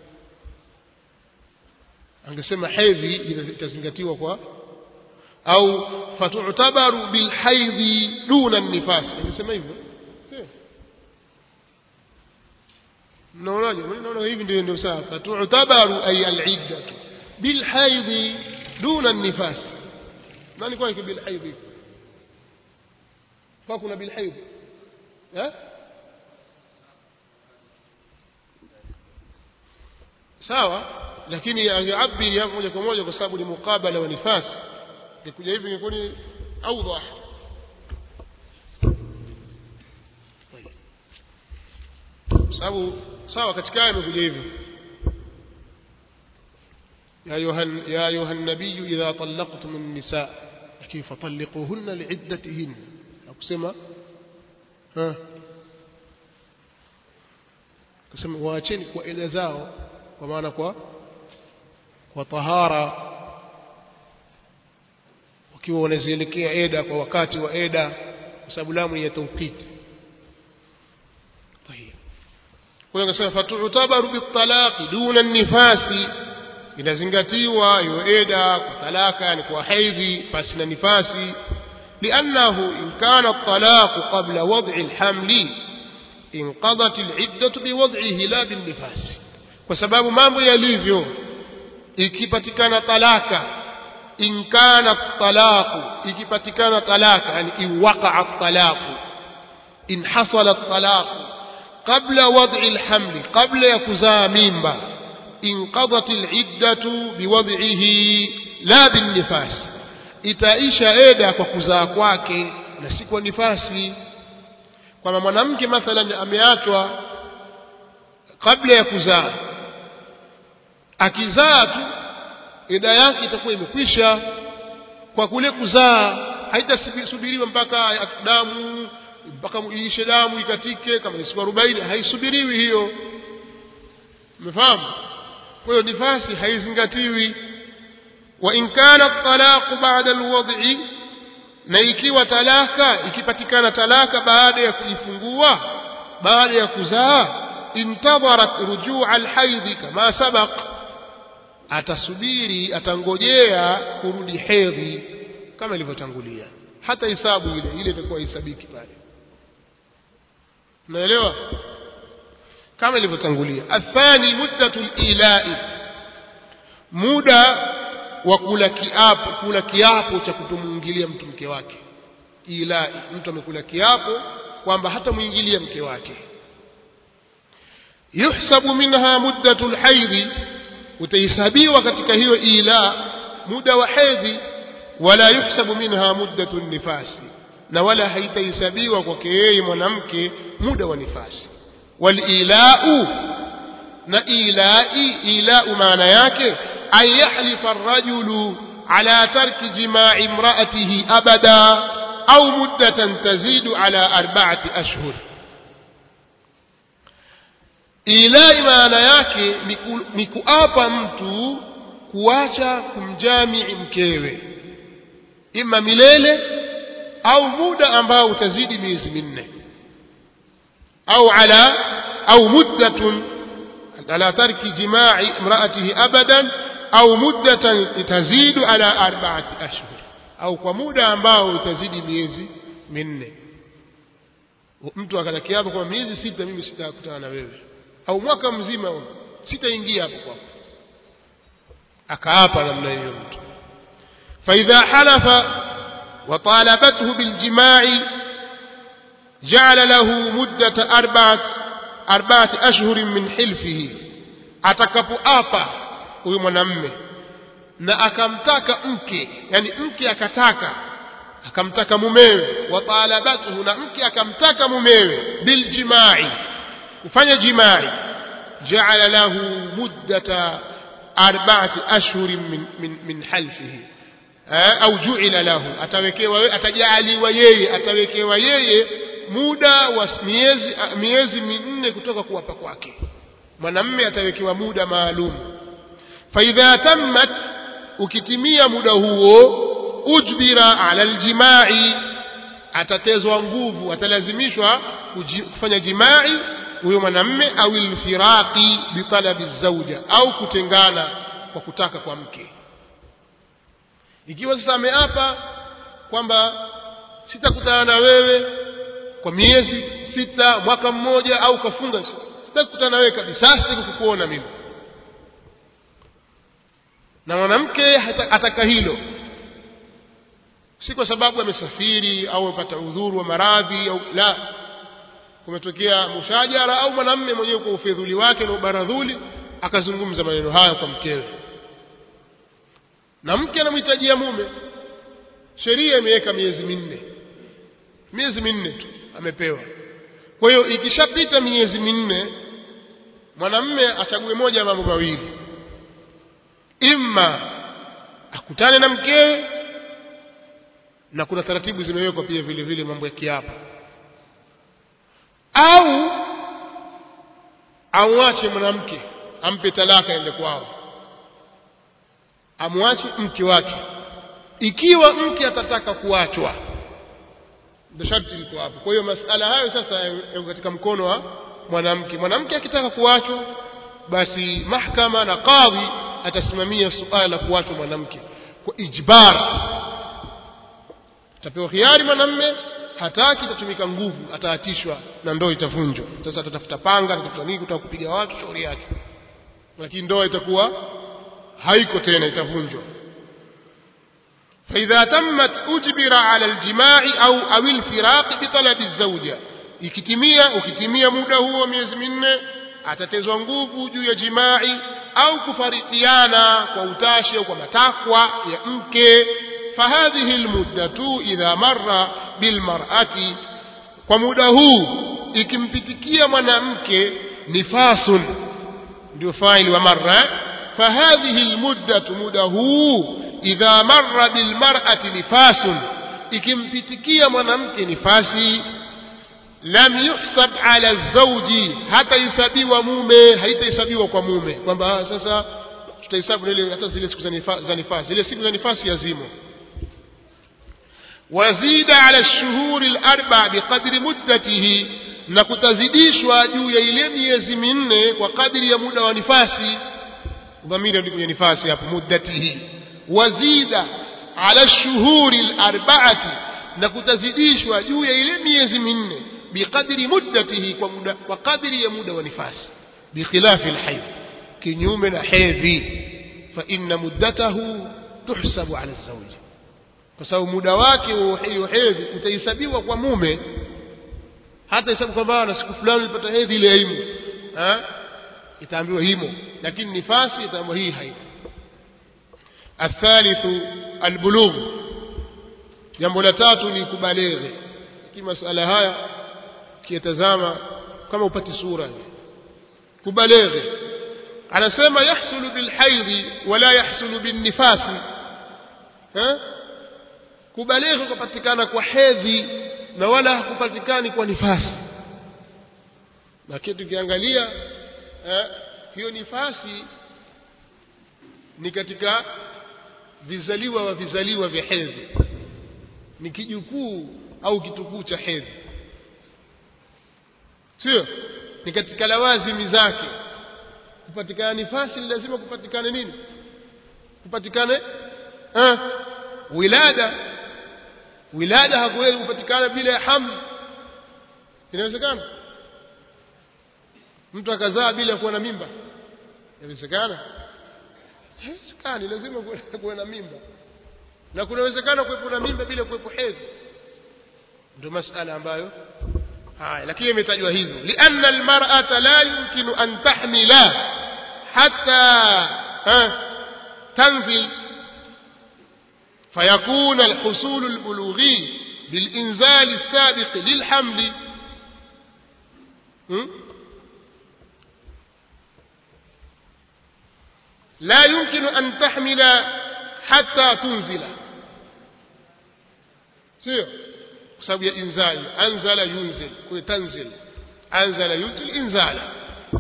angesema hedhi itazingatiwa kwa au fatutabaru bilhaidhi duna nifas angesema hivyo sio mnaonaje naona hivi ndio ndio sawa fatutabaru ay aliddatu bilhaidhi duna nifas nani kwa bilhaidhi kwa kuna bilhaidhi eh sawa lakini angeabiri hapo moja kwa moja kwa sababu ni mukabala wa nifas ikuja hivi ingekuwa ni awdah sababu sawa katika aya imekuja hivyo يا أيها يا أيها النبي إذا طلقتم النساء لكن فطلقوهن لعدتهن أقسم ها قسم waacheni kwa ila zao kwa maana kwa kwa tahara wakiwa wanazielekea eda kwa wakati wa eda kwa sababu lamu ni ya tawqiti طيب kwa hiyo nasema fatutabaru bitalaqi duna nifasi inazingatiwa hiyo eda kwa talaka yani kwa haidhi pasi na nifasi لأنه إن كان الطلاق قبل وضع الحمل انقضت العدة بوضعه لا بالنفاس kwa sababu mambo yalivyo ikipatikana talaka in kana talaqu ikipatikana talaka yani in waqa'a talaqu in hasala talaqu qabla wad'i alhaml qabla ya kuzaa mimba inqadat al'iddatu biwad'ihi la binnifas itaisha eda kwa kuzaa kwake na si kwa nifasi kwamba mwanamke mathalan ameachwa kabla ya kuzaa akizaa tu eda yake itakuwa imekwisha kwa kule kuzaa haitasubiriwa mpaka damu mpaka iishe damu ikatike kama ni siku arobaini haisubiriwi hiyo umefahamu kwa hiyo nifasi haizingatiwi wa in kana talaqu ba'da alwad'i na ikiwa talaka ikipatikana talaka baada ya kujifungua baada ya kuzaa intadharat rujua alhaidhi kama sabaq atasubiri atangojea kurudi hedhi kama ilivyotangulia hata hisabu ile ile itakuwa hisabiki pale unaelewa kama ilivyotangulia athani muddatu ilai muda wa kula kiapo kula kiapo cha kutomuingilia mtu mke wake ilai mtu amekula kiapo kwamba hata muingilia mke wake yuhsabu minha muddatu lhaidhi utahesabiwa katika hiyo ila muda wa hedhi wala yuhsabu minha muddatu nifasi na wala haitahesabiwa kwake yeye mwanamke muda wa nifasi walilau na ilai ilau maana yake an yahlifa arrajulu ala tarki jimai imraatihi abada au muddatan tazidu ala arbaati ashhur ilai maana yake ni ku- ni kuapa mtu kuacha kumjamii mkewe ima milele au muda ambao utazidi miezi minne au ala au muddatun ala tarki jimai imraatihi abadan au muddatan tazidu ala arbaati ashhur au kwa muda ambao utazidi miezi minne mtu akatakia hapo kwa miezi sita mimi sitakutana na wewe au mwaka mzima huo, sitaingia hapo kwako akaapa namna hiyo mtu فإذا حلف وطالبته بالجماع جعل له مدة أربعة أربعة أشهر من حلفه atakapoapa huyu mwanamme na akamtaka mke yani mke akataka akamtaka mumewe watalabatuhu na mke akamtaka mumewe biljimai kufanya jimai jaala lahu muddata arbaati ashhurin min, min, min halfihi eh, au juila lahu atawekewa we- atajaaliwa yeye atawekewa yeye muda wa miezi miezi minne kutoka kuwapa kwake mwanamme atawekewa muda maalum faidha tammat ukitimia muda huo ujbira ala aljimai atatezwa nguvu atalazimishwa kuji- kufanya jimai huyo mwanamme au lfiraqi bitalabi zauja au kutengana kwa kutaka kwa mke ikiwa sasa ameapa kwamba sitakutana na wewe kwa miezi sita mwaka mmoja au kafunga sitakutana na wewe kabisa sitaki kukuona mimi na mwanamke hata- ataka hilo si kwa sababu amesafiri au amepata udhuru wa maradhi au la kumetokea mushajara au mwanamme mwenyewe kwa ufedhuli wake na ubaradhuli akazungumza maneno haya kwa mkewe na mke anamhitajia mume sheria imeweka miezi minne miezi minne tu amepewa kwa hiyo ikishapita miezi minne mwanamme achague moja ya mambo mawili imma akutane na mkewe na kuna taratibu zimewekwa pia vile vile mambo ya kiapo au amwache mwanamke ampe talaka ende kwao amwache mke wake ikiwa mke atataka kuachwa ndio sharti liko hapo kwa hiyo masala hayo sasa yako katika mkono wa mwanamke mwanamke akitaka kuachwa basi mahkama na kadhi atasimamia suala la kuachwa mwanamke kwa ijbar atapewa khiari mwanamme hataki itatumika nguvu ataatishwa na ndoa itavunjwa sasa atatafuta panga atatafuta nini kutaka kupiga watu shauri yake lakini ndoa itakuwa haiko tena itavunjwa فإذا تمت أجبر على الجماع أو أو الفراق بطلب الزوجة ikitimia ukitimia muda huo miezi minne atatezwa nguvu juu ya jimai au kufarikiana kwa utashi au kwa matakwa ya mke fahadhihi lmuddatu idha marra bilmarati kwa muda huu ikimpitikia mwanamke nifasun ndio faili wa marra eh? fahadhihi lmuddatu muda huu idha marra bilmarati nifasun ikimpitikia mwanamke nifasi lam yuhsab ala zauji hatahesabiwa mume haitahesabiwa kwa mume kwamba ah, sasa tutahesabu ile hata zile siku za nifa- za nifasi zile siku za nifasi yazimo wazida ala lshuhuri larba biqadri muddatihi na kutazidishwa juu ya ile miezi minne kwa kadri ya muda wa nifasi dhamiri ndio kwenye nifasi hapo muddatihi wazida ala lshuhuri larbaati na kutazidishwa juu ya ile miezi minne biqadri muddatihi kwa muda kwa kadri ya muda wa nifasi bikhilafi lhaidh kinyume na hedhi fa inna muddatahu tuhsabu ala lzauji kwa sababu muda wake wa hiyo hedhi utahesabiwa kwa mume hata hesabu kwamba na siku fulani ulipata hedhi ile haimu ha? itaambiwa himo lakini nifasi itaambiwa hii haimu athalithu albulugh jambo la tatu ni kubaleghe ki masala haya ukiyatazama kama upati sura kubaleghe anasema yahsulu bilhaidhi wala yahsulu binnifasi eh? kubalighi kupatikana kwa hedhi na wala hakupatikani kwa nifasi lakini tukiangalia eh, hiyo nifasi ni katika vizaliwa wa vizaliwa vya hedhi ni kijukuu au kitukuu cha hedhi sio ni katika lawazimi zake kupatikana nifasi ni lazima kupatikane nini kupatikane eh, wilada wilada hakuwezi kupatikana bila ya hamli inawezekana mtu akazaa bila kuwa na mimba inawezekana haiwezekani lazima kuwe na mimba na kunawezekana kuwepo na mimba bila kuwepo hedhi ndio masala ambayo haya lakini imetajwa hivyo lianna almar'ata la yumkinu an tahmila hatta tanzil فيكون الحصول البلوغي بالإنزال السابق للحمل لا يمكن أن تحمل حتى تنزل سير بسبب إنزال أنزل ينزل تنزل أنزل ينزل إنزالا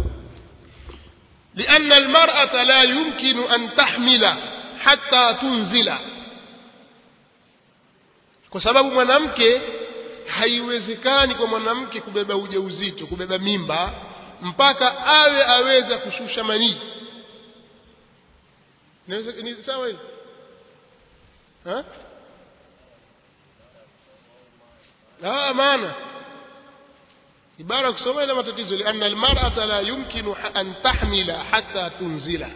لأن المرأة لا يمكن أن تحمل حتى تنزل kwa sababu mwanamke haiwezekani kwa mwanamke kubeba ujauzito kubeba mimba mpaka awe aweza kushusha manii ni sawa hivi ah maana ibara kusoma ina matatizo lianna almar'ata la yumkinu an tahmila hatta tunzila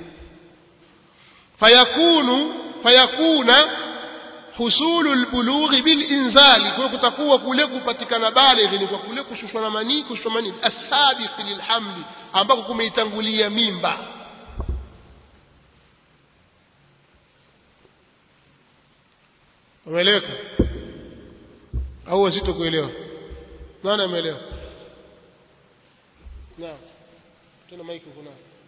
fayakunu fayakuna husulu albulughi bilinzali kwa kutakuwa kule kupatikana balighi ni kwa kule kushushwa na manii kushushwa manii asabiq lilhamli ambako kumeitangulia mimba umeeleweka au wazito kuelewa nani ameelewa naam tena maiki kuna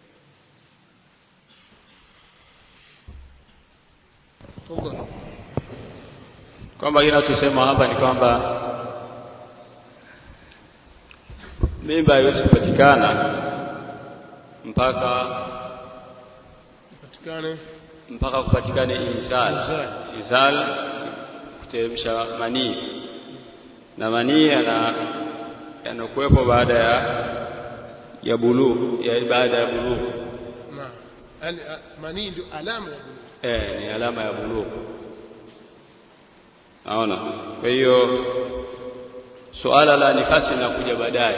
Tafadhali kwamba kile tusema hapa ni kwamba mimba haiwezi kupatikana mpaka patikane mpaka kupatikane inzal inzal kuteremsha manii na manii yana yanakuwepo baada ya ya buluu ya baada ya buluu naam yani manii ndio alama ya buluu eh ni alama ya buluu naona kwa hiyo suala la nifasi linakuja baadaye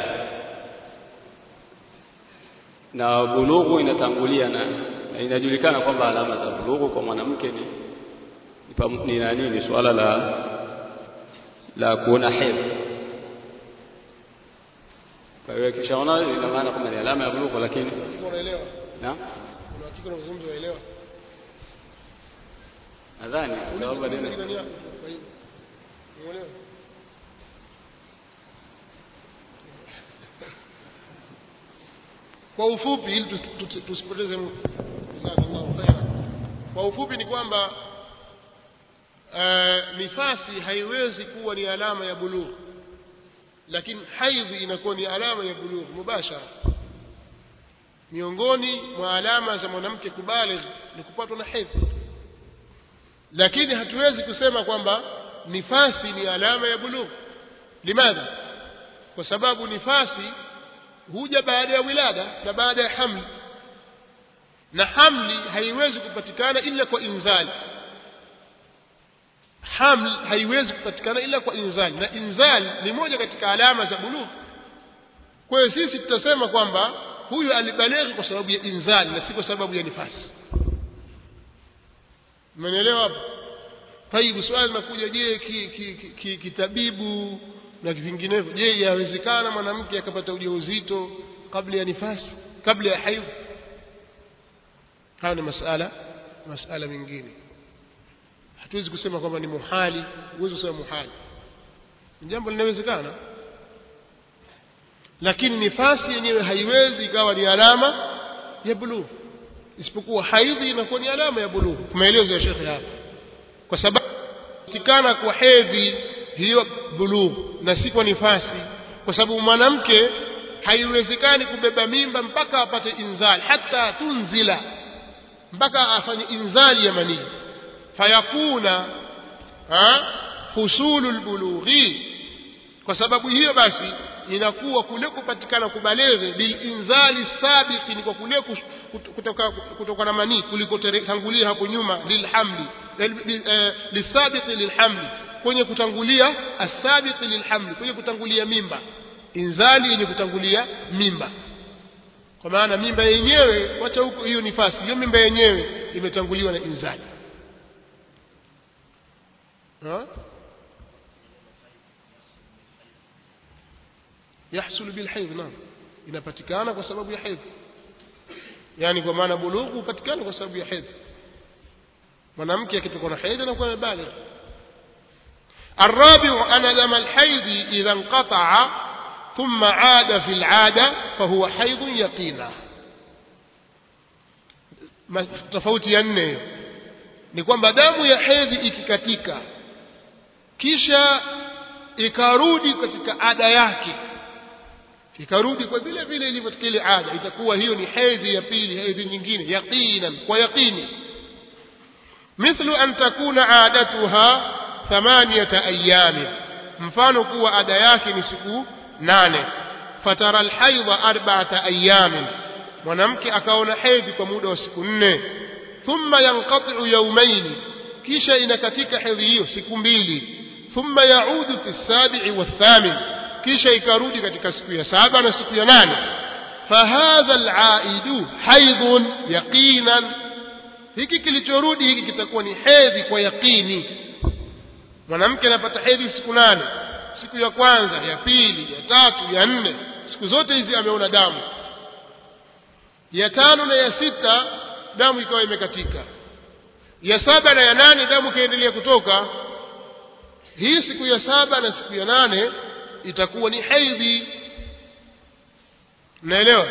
na bulughu inatangulia na, na inajulikana kwamba alama za bulughu kwa mwanamke ni ni, ni nani ni suala la la kuona hedhi kwa hiyo kishaona ina maana kwamba ni alama ya bulughu lakini unaelewa na kuna hakika unazungumza uelewa nadhani sababu baadaye jirani yako kwa hiyo unaelewa kwa ufupi ili tusipoteze jazakallahu khaira kwa ufupi ni kwamba uh, nifasi haiwezi kuwa ni alama ya bulugh lakini haidhi inakuwa ni alama ya bulugh mubashara miongoni mwa alama za mwanamke kubaligh ni kupatwa na hedhi lakini hatuwezi kusema kwamba nifasi ni alama ya bulugh limadha kwa sababu nifasi huja baada ya wilada na baada ya hamli na hamli haiwezi kupatikana ila kwa inzali haml haiwezi kupatikana ila kwa inzali na inzali ni moja katika alama za bulugh kwa hiyo sisi tutasema kwamba huyu alibalighi kwa sababu ya inzali na si kwa sababu ya nifasi umenielewa hapo taibu swali linakuja je kitabibu ki, ki, ki, na vinginevyo je yawezekana mwanamke akapata ujauzito kabla ya nifasi kabla ya haidh haya ni masala masala mengine hatuwezi kusema kwamba ni muhali huwezi kusema muhali ni jambo linawezekana lakini nifasi yenyewe haiwezi ikawa ni alama ya bulugh isipokuwa haidhi inakuwa ni alama ya bulugh maelezo ya shekhe hapa kwa sababu kupatikana kwa hedhi hiyo bulugh na si kwa nifasi kwa sababu mwanamke haiwezekani kubeba mimba mpaka apate inzali hata tunzila mpaka afanye inzali ya manii fayakuna husulu lbulughi kwa sababu hiyo basi inakuwa kule kupatikana kubaleghe bilinzali sabiqi ni kwa kule kutoka, kutoka na manii kulikotangulia hapo nyuma lilhamli lisabiqi lilhamli kwenye kutangulia asabiqi lilhamli kwenye kutangulia mimba inzali yenye kutangulia mimba kwa maana mimba yenyewe wacha huko hiyo nifasi hiyo mimba yenyewe imetanguliwa na inzali ha? yahsulu bilhaidh naam inapatikana kwa sababu ya hedhi yani kwa maana bulughu hupatikana kwa sababu ya hedhi mwanamke akitoka na hedhi anakuwa amebaligh الرابع أن دم الحيض إذا انقطع ثم عاد في العادة فهو حيض يقينا tofauti ya nne hiyo ni kwamba damu ya hedhi ikikatika kisha ikarudi katika ada yake ikarudi kwa vile vile ilivyo katika ile ada itakuwa hiyo ni hedhi ya pili hedhi nyingine yaqinan kwa yaqini mithlu an takuna adatuha thamaniyata ayami mfano kuwa ada yake ni siku nane fatara alhaidha arba'ata ayamin mwanamke akaona hedhi kwa muda wa siku nne thumma yanqati'u yawmayn kisha inakatika hedhi hiyo siku mbili thumma yaudu fi sabi'i wathamin kisha ikarudi katika siku ya saba na siku ya nane fahadha alaidu haidhun yaqinan hiki kilichorudi hiki kitakuwa ni hedhi kwa yaqini mwanamke anapata hedhi siku nane siku ya kwanza ya pili ya tatu ya nne siku zote hizi ameona damu ya tano na ya sita damu ikawa imekatika ya saba na ya nane damu ikaendelea kutoka hii siku ya saba na siku ya nane itakuwa ni haidhi naelewa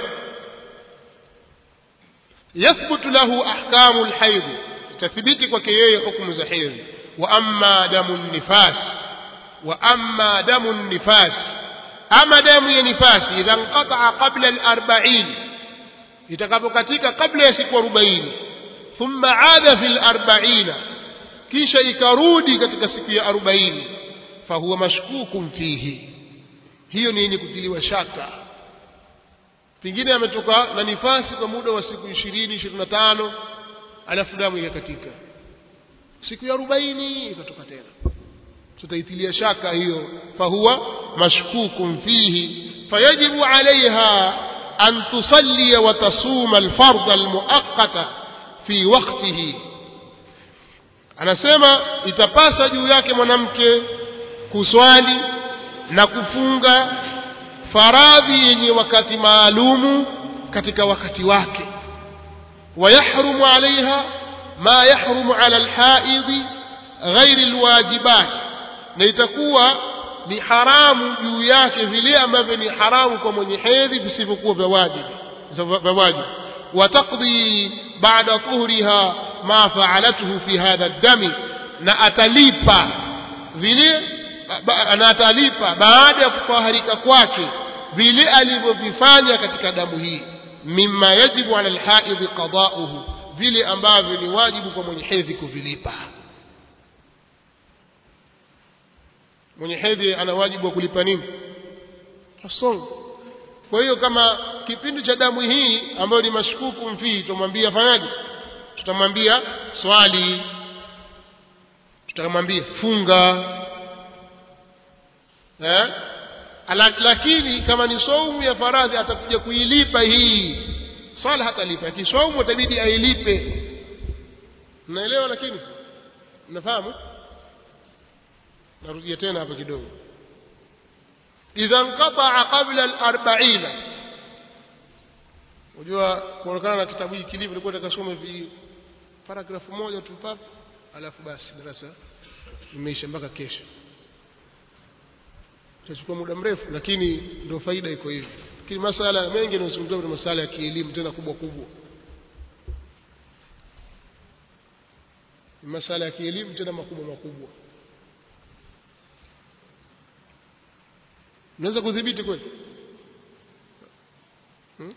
yathbutu lahu ahkamu lhaidhi itathibiti kwake yeye hukumu za hedhi wa amma damu nifas wa amma damu nifas ama damu ya nifasi idha nqataa qabla al-arba'in itakapokatika kabla ya siku 40 thumma aada fi al-arba'ina kisha ikarudi katika siku ya 40 fahuwa mashkukun fihi hiyo ni yenye kutiliwa shaka pengine ametoka na nifasi kwa muda wa siku 20 25 alafu damu ikakatika siku ya 40 ikatoka tena tutaitilia shaka hiyo fahuwa mashkukun fihi fayajibu alaiha an tusallia wa tasuma alfardha almuaqqata fi waqtihi anasema itapasa juu yake mwanamke kuswali na kufunga faradhi yenye wakati maalumu katika wakati wake ويحرم عليها ما يحرم على الحائض غير الواجبات na itakuwa ni haramu juu yake vile ambavyo ni haramu kwa mwenye hedhi visivyokuwa vya wajibu vya wajibu wataqdi baada tuhriha ma faalathu fi hadha dami na atalipa vile na atalipa baada ya kufaharika kwake vile alivyovifanya katika damu hii mimma yajibu ala alhaidhi qada'uhu vile ambavyo ni wajibu kwa mwenye hedhi kuvilipa mwenye hedhi ana wajibu wa kulipa nini asong kwa hiyo kama kipindi cha damu hii ambayo ni mashkuku mfii tutamwambia fanyaje tutamwambia swali tutamwambia funga eh? lakini kama ni saumu ya faradhi atakuja kuilipa hii swala hatalipa lakini saumu itabidi ailipe mnaelewa lakini mnafahamu narudia tena hapa kidogo idha nqataa qabla al-arba'ina unajua kuonekana na kitabu hiki kilivyo nilikuwa nitakasoma hivi paragrafu moja tu pap alafu basi darasa imeisha mpaka kesho itachukua muda mrefu lakini ndio faida iko hivi lakini masala mengi yanayozungumziwa ni masala ya kielimu tena kubwa kubwa ni masala ya kielimu tena makubwa makubwa unaweza kudhibiti kweli hmm?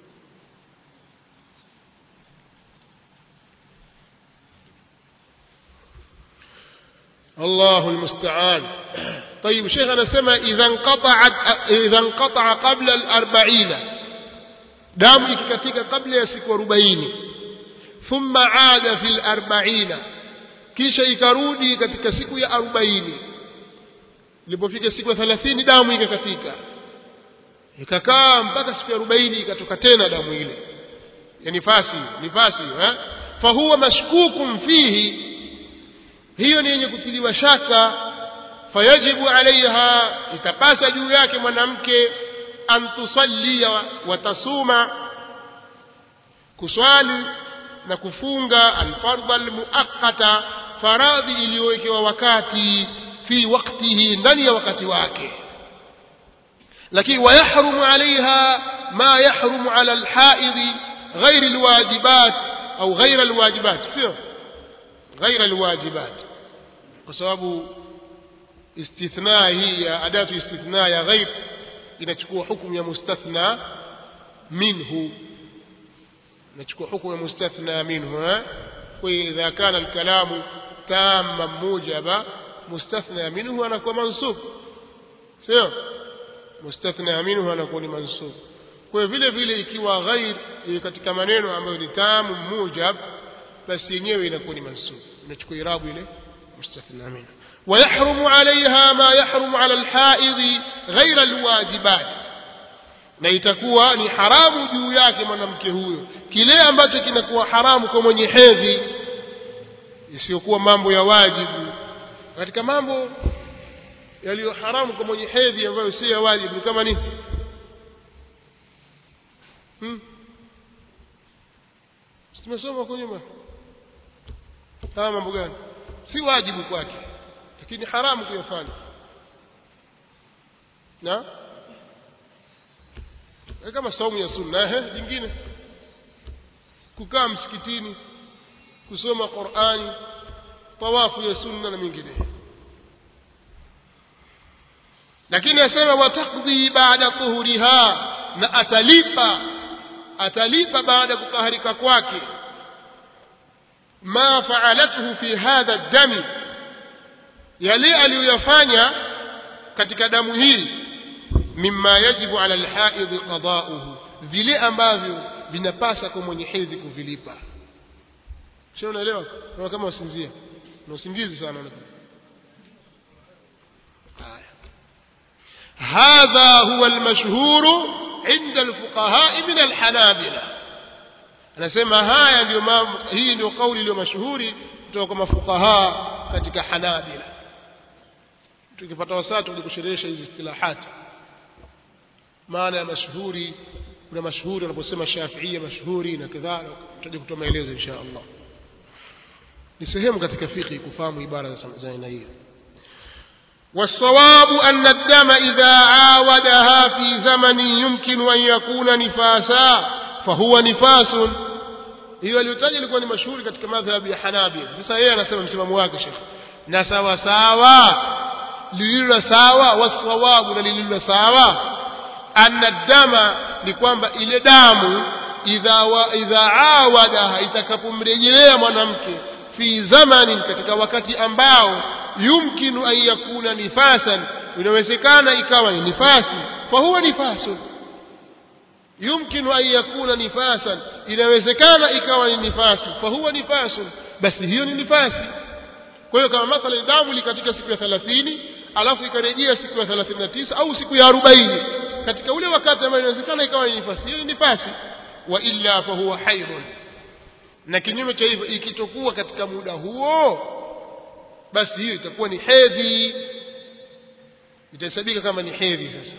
الله المستعان طيب شيخ أنا سمع إذا انقطعت إذا انقطع قبل الأربعين دام ikikatika kabla ya siku arobaini thumma aada fi larbaina kisha ikarudi katika siku ya arobaini ilipofika siku ya thelathini damu ikakatika ikakaa mpaka siku ya arobaini ikatoka tena damu ile ya nifasi nifasi eh? fahuwa mashkukun fihi hiyo ni yenye kutiliwa shaka fayajibu alaiha itapasa juu yake mwanamke an tusallia watasuma kuswali na kufunga alfardha almuaqqata faradhi iliyowekewa wakati fi waktihi ndani ya wakati wake lakini wayahrumu alaiha ma yahrumu ala alhaidhi ghairi alwajibat au ghaira alwajibat sio ghaira alwajibat kwa sababu istithna hii ya adatu istithna ya ghaib inachukua hukumu ya mustathna minhu inachukua hukumu ya mustathna minhu eh? kwa idha kana alkalamu tamma mujaba mustathna minhu anakuwa mansub sio mustathna minhu anakuwa ni mansub kwa vile vile ikiwa ghair katika maneno ambayo ni tamu mujab basi yenyewe inakuwa ni mansub inachukua irabu ile مستثنى منه ويحرم عليها ما يحرم على الحائض غير الواجبات na itakuwa ni haramu juu yake mwanamke huyo kile ambacho kinakuwa haramu kwa mwenye hedhi isiyokuwa mambo ya wajibu katika mambo yaliyo haramu kwa mwenye hedhi ambayo sio ya wajibu kama nini hmm? tumesoma huko nyuma kama mambo gani si wajibu kwake lakini haramu kuyafanya na kama saumu ya sunna ehe jingine kukaa msikitini kusoma Qur'ani tawafu ya sunna na mingine lakini asema watakdhi baada tuhuriha na atalipa atalipa baada ya kutaharika kwake ما فعلته في هذا الدم yale aliyoyafanya katika damu hii mimma yajibu ala alhaidh qada'uhu vile ambavyo vinapasa kwa mwenye hedhi kuvilipa sio unaelewa kama kama usinzia na usingizi sana هذا هو المشهور عند الفقهاء من الحنابلة anasema haya ndio mambo hii ndio kauli iliyo mashuhuri kutoka kwa mafukaha katika Hanabila tukipata wasaa tulikusherehesha hizi istilahati maana ya mashuhuri kuna mashuhuri wanaposema Shafiia mashuhuri na kadhalika tutaje kutoa maelezo insha Allah ni sehemu katika fiqh kufahamu ibara za aina hiyo والصواب أن الدم إذا عاودها في زمن يمكن أن يكون نفاسا فهو نفاس hiyo aliyotaja ilikuwa ni mashuhuri katika madhhabi ya Hanabila sasa yeye anasema msimamo wake Sheikh na sawa sawa lililo sawa wasawabu na lililo sawa anna dama ni kwamba ile damu idha wa, idha awada itakapomrejelea mwanamke fi zamanin katika wakati ambao yumkinu an yakuna nifasan inawezekana ikawa ni nifasi fa huwa nifasun yumkinu an yakuna nifasan inawezekana ikawa ni nifasi fa huwa nifasun basi hiyo ni nifasi kwa hiyo kama mathalan damu likatika siku ya 30 alafu ikarejea siku ya 39 au siku ya 40 katika ule wakati ambao inawezekana ikawa ni nifasi hiyo ni nifasi wa illa fa huwa haidun na kinyume cha hivyo ikitokuwa katika muda huo basi hiyo itakuwa ni hedhi itahesabika kama ni hedhi sasa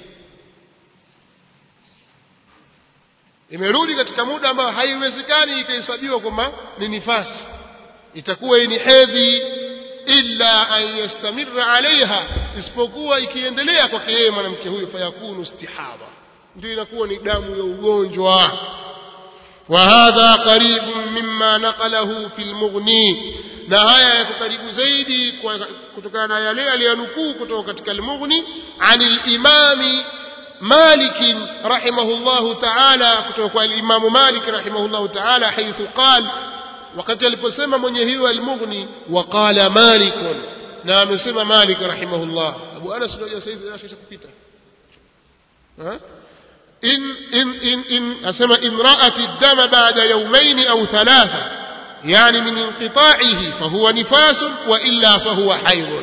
imerudi katika muda ambao haiwezekani ikahesabiwa kwamba ni nifasi itakuwa ni hedhi illa an yastamirra alaiha isipokuwa ikiendelea kwake yeye mwanamke huyo fayakunu istihaba ndio inakuwa ni damu ya ugonjwa وهذا قريب مما نقله في المغني na haya yako karibu zaidi kwa- kutokana na yale aliyonukuu kutoka katika almughni an limami مالك رحمه الله تعالى kutoka الإمام مالك رحمه الله تعالى حيث قال wakati aliposema mwenye hiyo almughni waqala malikun na amesema malik rahimahullah abu anas unajua sasa hivi anasha kupita ha in in in in asema in ra'at ad-dama ba'da yawmayn aw thalatha yani min inqita'ihi fa huwa nifasun wa illa fa huwa haydun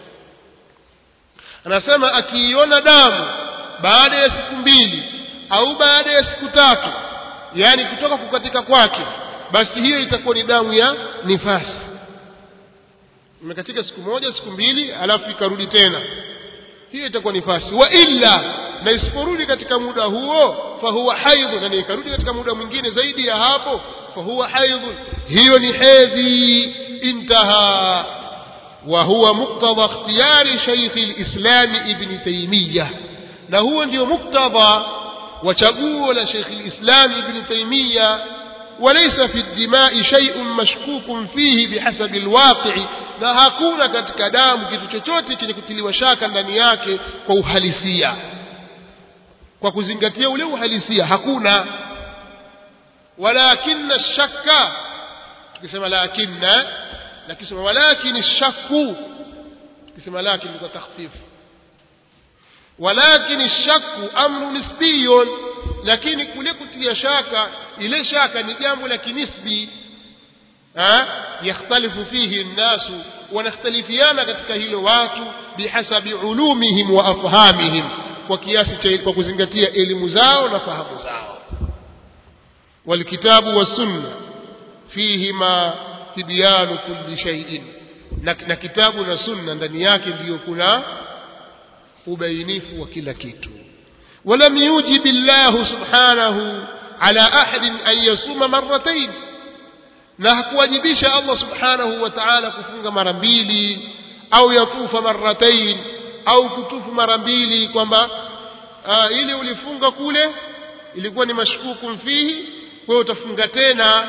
anasema akiiona damu baada ya siku mbili au baada ya siku tatu yani kutoka kukatika kwake basi hiyo itakuwa ni damu ya nifasi imekatika siku moja siku mbili alafu ikarudi tena hiyo itakuwa nifasi wa illa na isiporudi katika muda huo fahuwa haidhu na ikarudi katika muda mwingine zaidi ya hapo fahuwa haidhu hiyo ni hedhi intaha wa huwa muktadha ikhtiyari shaykhi lislami ibni taimiyah na huo ndio muktadha wa chaguo la shaykhi lislami ibni taimiyah وليس في الدماء شيء مشكوك فيه بحسب الواقع na hakuna katika damu kitu chochote chenye kutiliwa shaka ndani yake kwa uhalisia kwa kuzingatia ule uhalisia hakuna walakinna shakka tukisema lakinna lakisema walakin shakku tukisema lakin kwa takhfifu walakin shakku amru nisbiyun lakini kule kutia shaka ile shaka ni jambo la kinisbi yakhtalifu fihi nnasu wanakhtalifiana katika hilo watu bihasabi ulumihim wa afhamihim kwa kiasi cha kwa kuzingatia elimu zao na fahamu zao walkitabu wassunna fihima tibyanu kulli shay'in na, na kitabu na sunna ndani yake ndiyo kuna ubainifu wa kila kitu ولم يوجب الله سبحانه على أحد أن يصوم مرتين na hakuwajibisha Allah subhanahu wa ta'ala kufunga mara mbili au yatufa marratain au kutufu mara mbili kwamba ili ulifunga kule ilikuwa ni mashkuku fihi wewe utafunga tena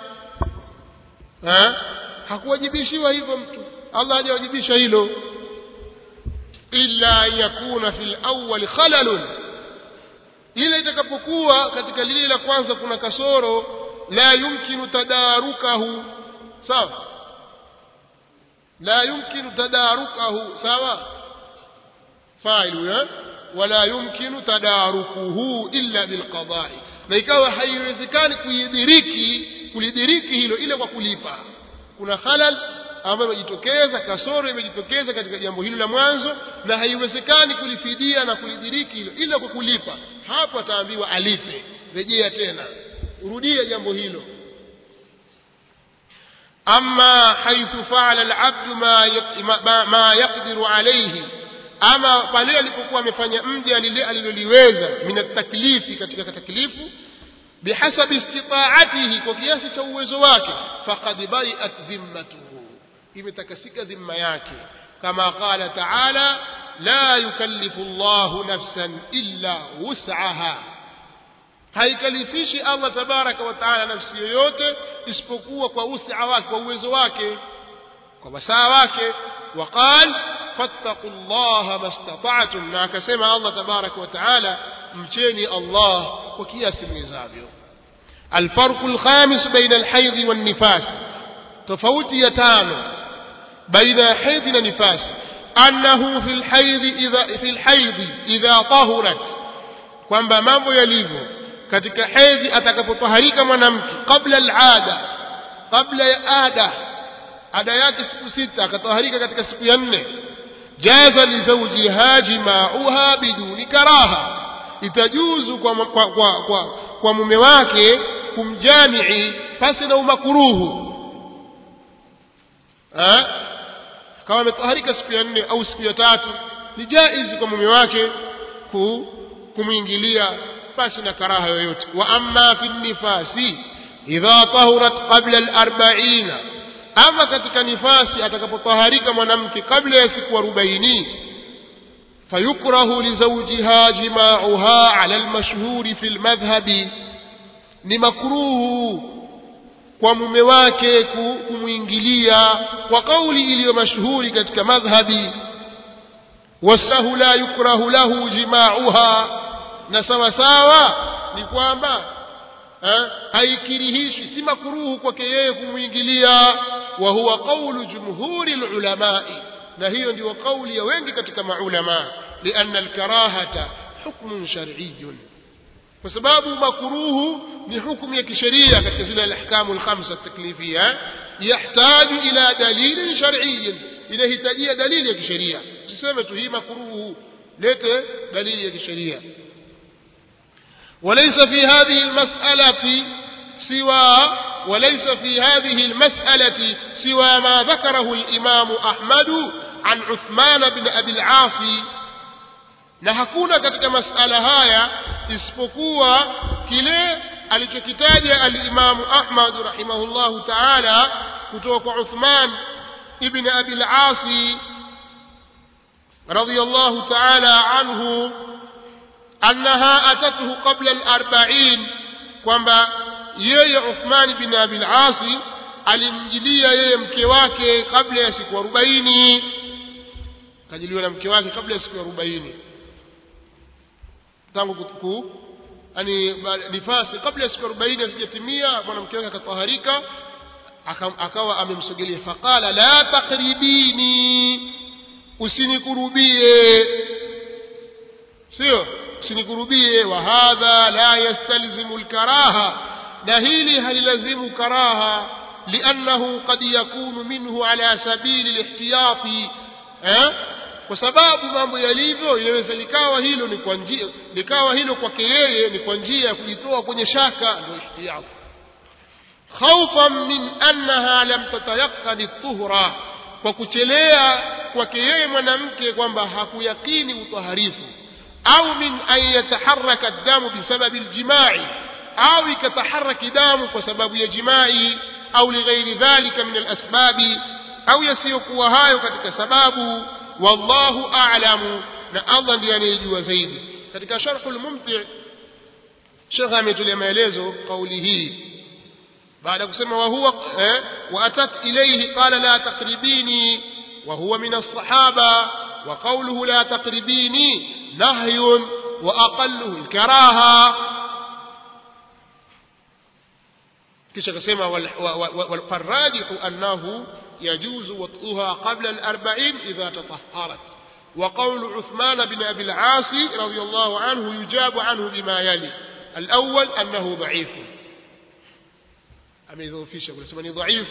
ha? hakuwajibishiwa hivyo mtu Allah hajawajibisha hilo illa yakuna fil awwal khalalun ile itakapokuwa katika lile la kwanza kuna kasoro la yumkinu tadarukahu sawa la yumkinu tadarukahu sawa failu ya wala yumkinu tadarukuhu illa bilqada'i na ikawa haiwezekani kuidiriki kulidiriki hilo ile kwa kulipa kuna halal ambayo imejitokeza kasoro imejitokeza katika jambo hilo la mwanzo na haiwezekani kulifidia na kulidiriki hilo ila kwa kulipa hapo ataambiwa alipe rejea tena urudie jambo hilo ama haithu faala alabdu ma, ma, ma yaqdiru alayhi ama pale alipokuwa amefanya mja lile aliloliweza min ataklifi katika taklifu bihasabi istitaatihi kwa kiasi cha uwezo wake faqad bari'at dhimmatuhu imetakasika dhimma yake kama qala taala la yukallifu llahu nafsan illa wus'aha haikalifishi Allah tabaraka wa taala nafsi yoyote isipokuwa kwa usia wake kwa uwezo wake kwa wasaa wake waqal fattaqu llaha mastata'tum na akasema Allah tabaraka wa taala mcheni Allah kwa kiasi mwezavyo الفرق الخامس بين الحيض والنفاس تفوت يتانو بين حيض ونفاس أنه في الحيض إذا في الحيض إذا طهرت kwamba mambo yalivyo katika hedhi atakapotaharika mwanamke kabla alada kabla ya ada ada yake siku sita akataharika katika siku ya nne jaza lizaujiha jimauha biduni karaha itajuzu kwa, kwa, kwa, kwa, kwa mume wake kumjamii pasi na umakuruhu kama ametaharika siku ya nne au siku ya tatu ni jaizi kwa mume wake ku, kumwingilia pasi na karaha yoyote wa amma fi nifasi idha tahurat qabla al-arba'ina ama katika nifasi atakapotaharika mwanamke kabla ya siku arobaini fayukrahu lizawjiha jima'uha ala al-mashhuri fi al-madhhabi ni makruhu kwa mume wake kumwingilia kwa kauli iliyo mashuhuri katika madhhabi wasahu la yukrahu lahu jimauha na sawa sawa ni kwamba eh, haikirihishwi si makuruhu kwake yeye kumwingilia wa huwa qaulu jumhuri lulamai na hiyo ndio kauli ya wengi katika maulama lianna alkarahata hukmun shar'iyun kwa sababu makuruhu ni hukumu ya kisheria katika zile alahkamu alkhamsa taklifia yahtaju ila dalilin shar'iyyin inahitajia dalili ya kisheria usiseme tu hii makuruhu lete dalili ya kisheria وليس في هذه المسألة سوى وليس في هذه المسألة سوى ما ذكره الإمام أحمد عن عثمان بن أبي العاص na hakuna katika masala haya isipokuwa kile alichokitaja alimamu ahmad rahimahullahu taala kutoka kwa uthman ibn abi lasi radiallahu taala anhu annaha atathu qabla alarbain kwamba yeye uthman bin abi lasi alimjilia yeye mke wake kabla ya siku arobaini kajiliwa na mke wake kabla ya siku arobaini tangu ku yani nifasi kabla ya siku arobaini hazijatimia mwanamke wake akataharika akawa amemsogelea faqala la takribini usinikurubie sio usinikurubie wa hadha la yastalzimu lkaraha na hili halilazimu karaha liannahu qad yakunu minhu ala sabili lihtiyati eh? kwa sababu mambo yalivyo inaweza likawa hilo ni kwa njia likawa hilo kwake yeye ni kwa njia ya kujitoa kwenye shaka ndio ihtiyat khaufan min annaha lam tatayaqani tuhra kwa kuchelea kwake yeye mwanamke kwamba hakuyakini utaharifu au min an yataharaka damu bisababi ljimai au ikataharaki damu kwa sababu ya jimai au lighairi dhalika min alasbabi au yasiyokuwa hayo katika sababu wallahu a'lamu na Allah ndiye anayejua zaidi katika sharh al-mumti shekha ametolea maelezo kauli hii baada kusema wa huwa eh, wa atat ilayhi qala la taqribini wa huwa min as-sahaba wa qawluhu la taqribini nahyun wa aqalluhu al-karaha kisha akasema walfarajihu annahu يجوز وطئها قبل الأربعين إذا تطهرت وقول عثمان بن أبي العاص رضي الله عنه يجاب عنه بما يلي الأول أنه ضعيف أم يذوفيش يقول ضعيف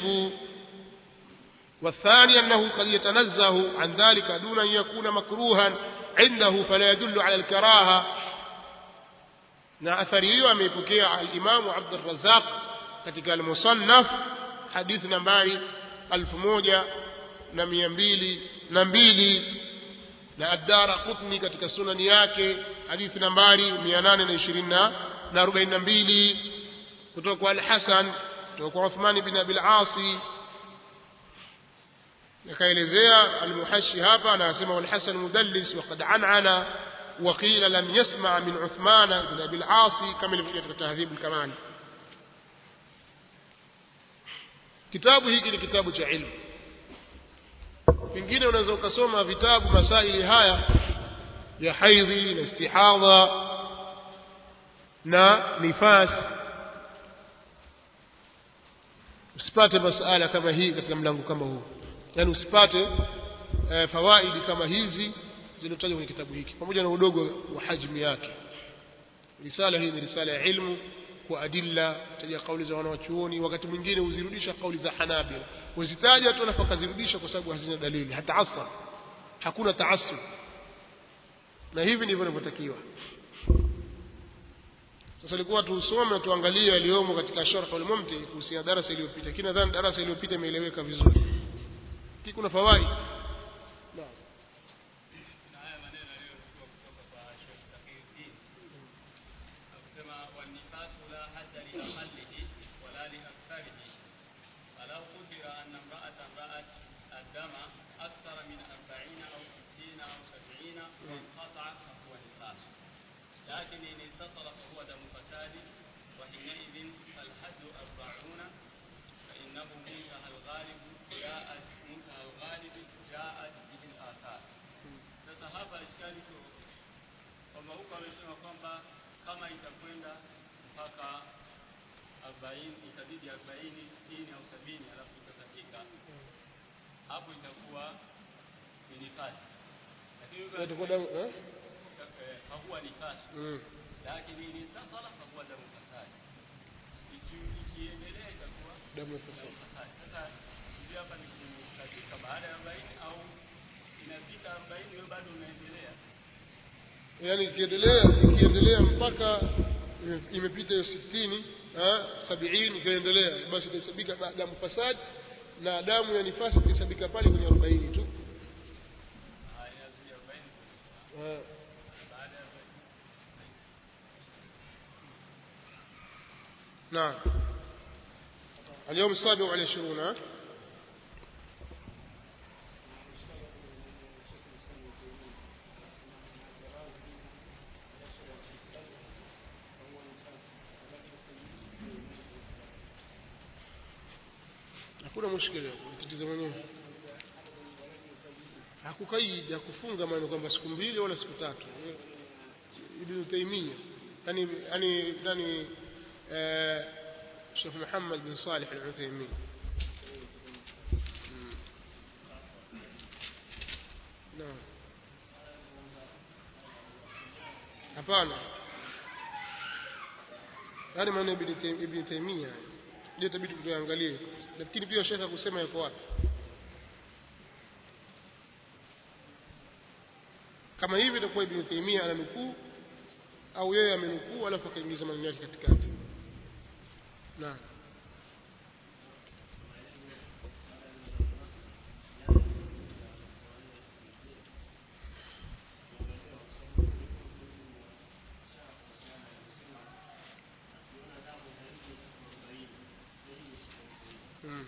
والثاني أنه قد يتنزه عن ذلك دون أن يكون مكروها عنده فلا يدل على الكراهة na athari hiyo ameipokea alimamu abdurazaq katika almusannaf hadithi nambari alfu moja na mia mbili na mbili na addara qutni katika sunani yake hadithi nambari mia nane na ishirini na arobaini na mbili kutoka kwa alhasan kutoka kwa uthmani bin abil asi akaelezea almuhashi hapa anasema walhasan mudallis waqad anana وقيل لم يسمع من عثمان بن ابي العاص كما في تهذيب الكمال kitabu hiki ni kitabu cha ilmu pengine unaweza ukasoma vitabu masaili haya ya haidhi na istihadha na nifas usipate masala kama hii katika mlango kama huu yaani usipate e, fawaidi kama hizi zilizotajwa kwenye kitabu hiki pamoja na udogo wa hajmi yake risala hii ni risala ya ilmu kwa adilla taja kauli za wanawachuoni wakati mwingine huzirudisha kauli za hanabila huzitaja tu alafu akazirudisha kwa sababu hazina dalili hata asar hakuna taasub na hivi ndivyo inavyotakiwa sasa ilikuwa tusome tuangalie yaliyomo katika sharh al-mumti kuhusiana darasa iliyopita lakini nadhani darasa iliyopita imeeleweka vizuri kuna fawaid naam لكن إن اتصل فهو دم فساد وحينئذ فالحد أربعون أنه منتهى الغالب جاءت منتهى الغالب جاءت به الآثار. Sasa hapa ishkali iko kwamba huko amesema kwamba kama itakwenda mpaka arobaini itabidi arobaini sitini au sabini alafu itasadika hapo itakuwa ni nifasi, lakini huko itakuwa damu eh? eh, hakuwa nifasi mm. lakini ni tasala hakuwa damu fasadi. Iki- Ikiendelea itakuwa damu ya damu fasadi fasadi. Sasa hivi hapa ni kukatika baada ya arobaini au inafika arobaini wewe bado unaendelea yaani ikiendelea ikiendelea mpaka ime- imepita hiyo sitini ah, sabiini ikaendelea basi itahesabika ba- damu fasad na damu ya nifasi itahesabika pale kwenye arobaini tu haya zile arobaini Ah, baada ya arobaini نعم اليوم السابع والعشرون ها؟ hakuna mushkili tatizo mwenyewe hakukaidi hakufunga maneno kwamba siku mbili wala siku tatu ibn taimia yani yani yani آه، شيخ محمد بن صالح العثيمين مم. نعم hapana yani maneno ibn Tay- ibn taimia ndio itabidi tuangalie lakini pia shekha kusema yako wapi kama hivi itakuwa ibn taimia ananukuu au yeye amenukuu alafu akaingiza maneno yake katikati naam Mm.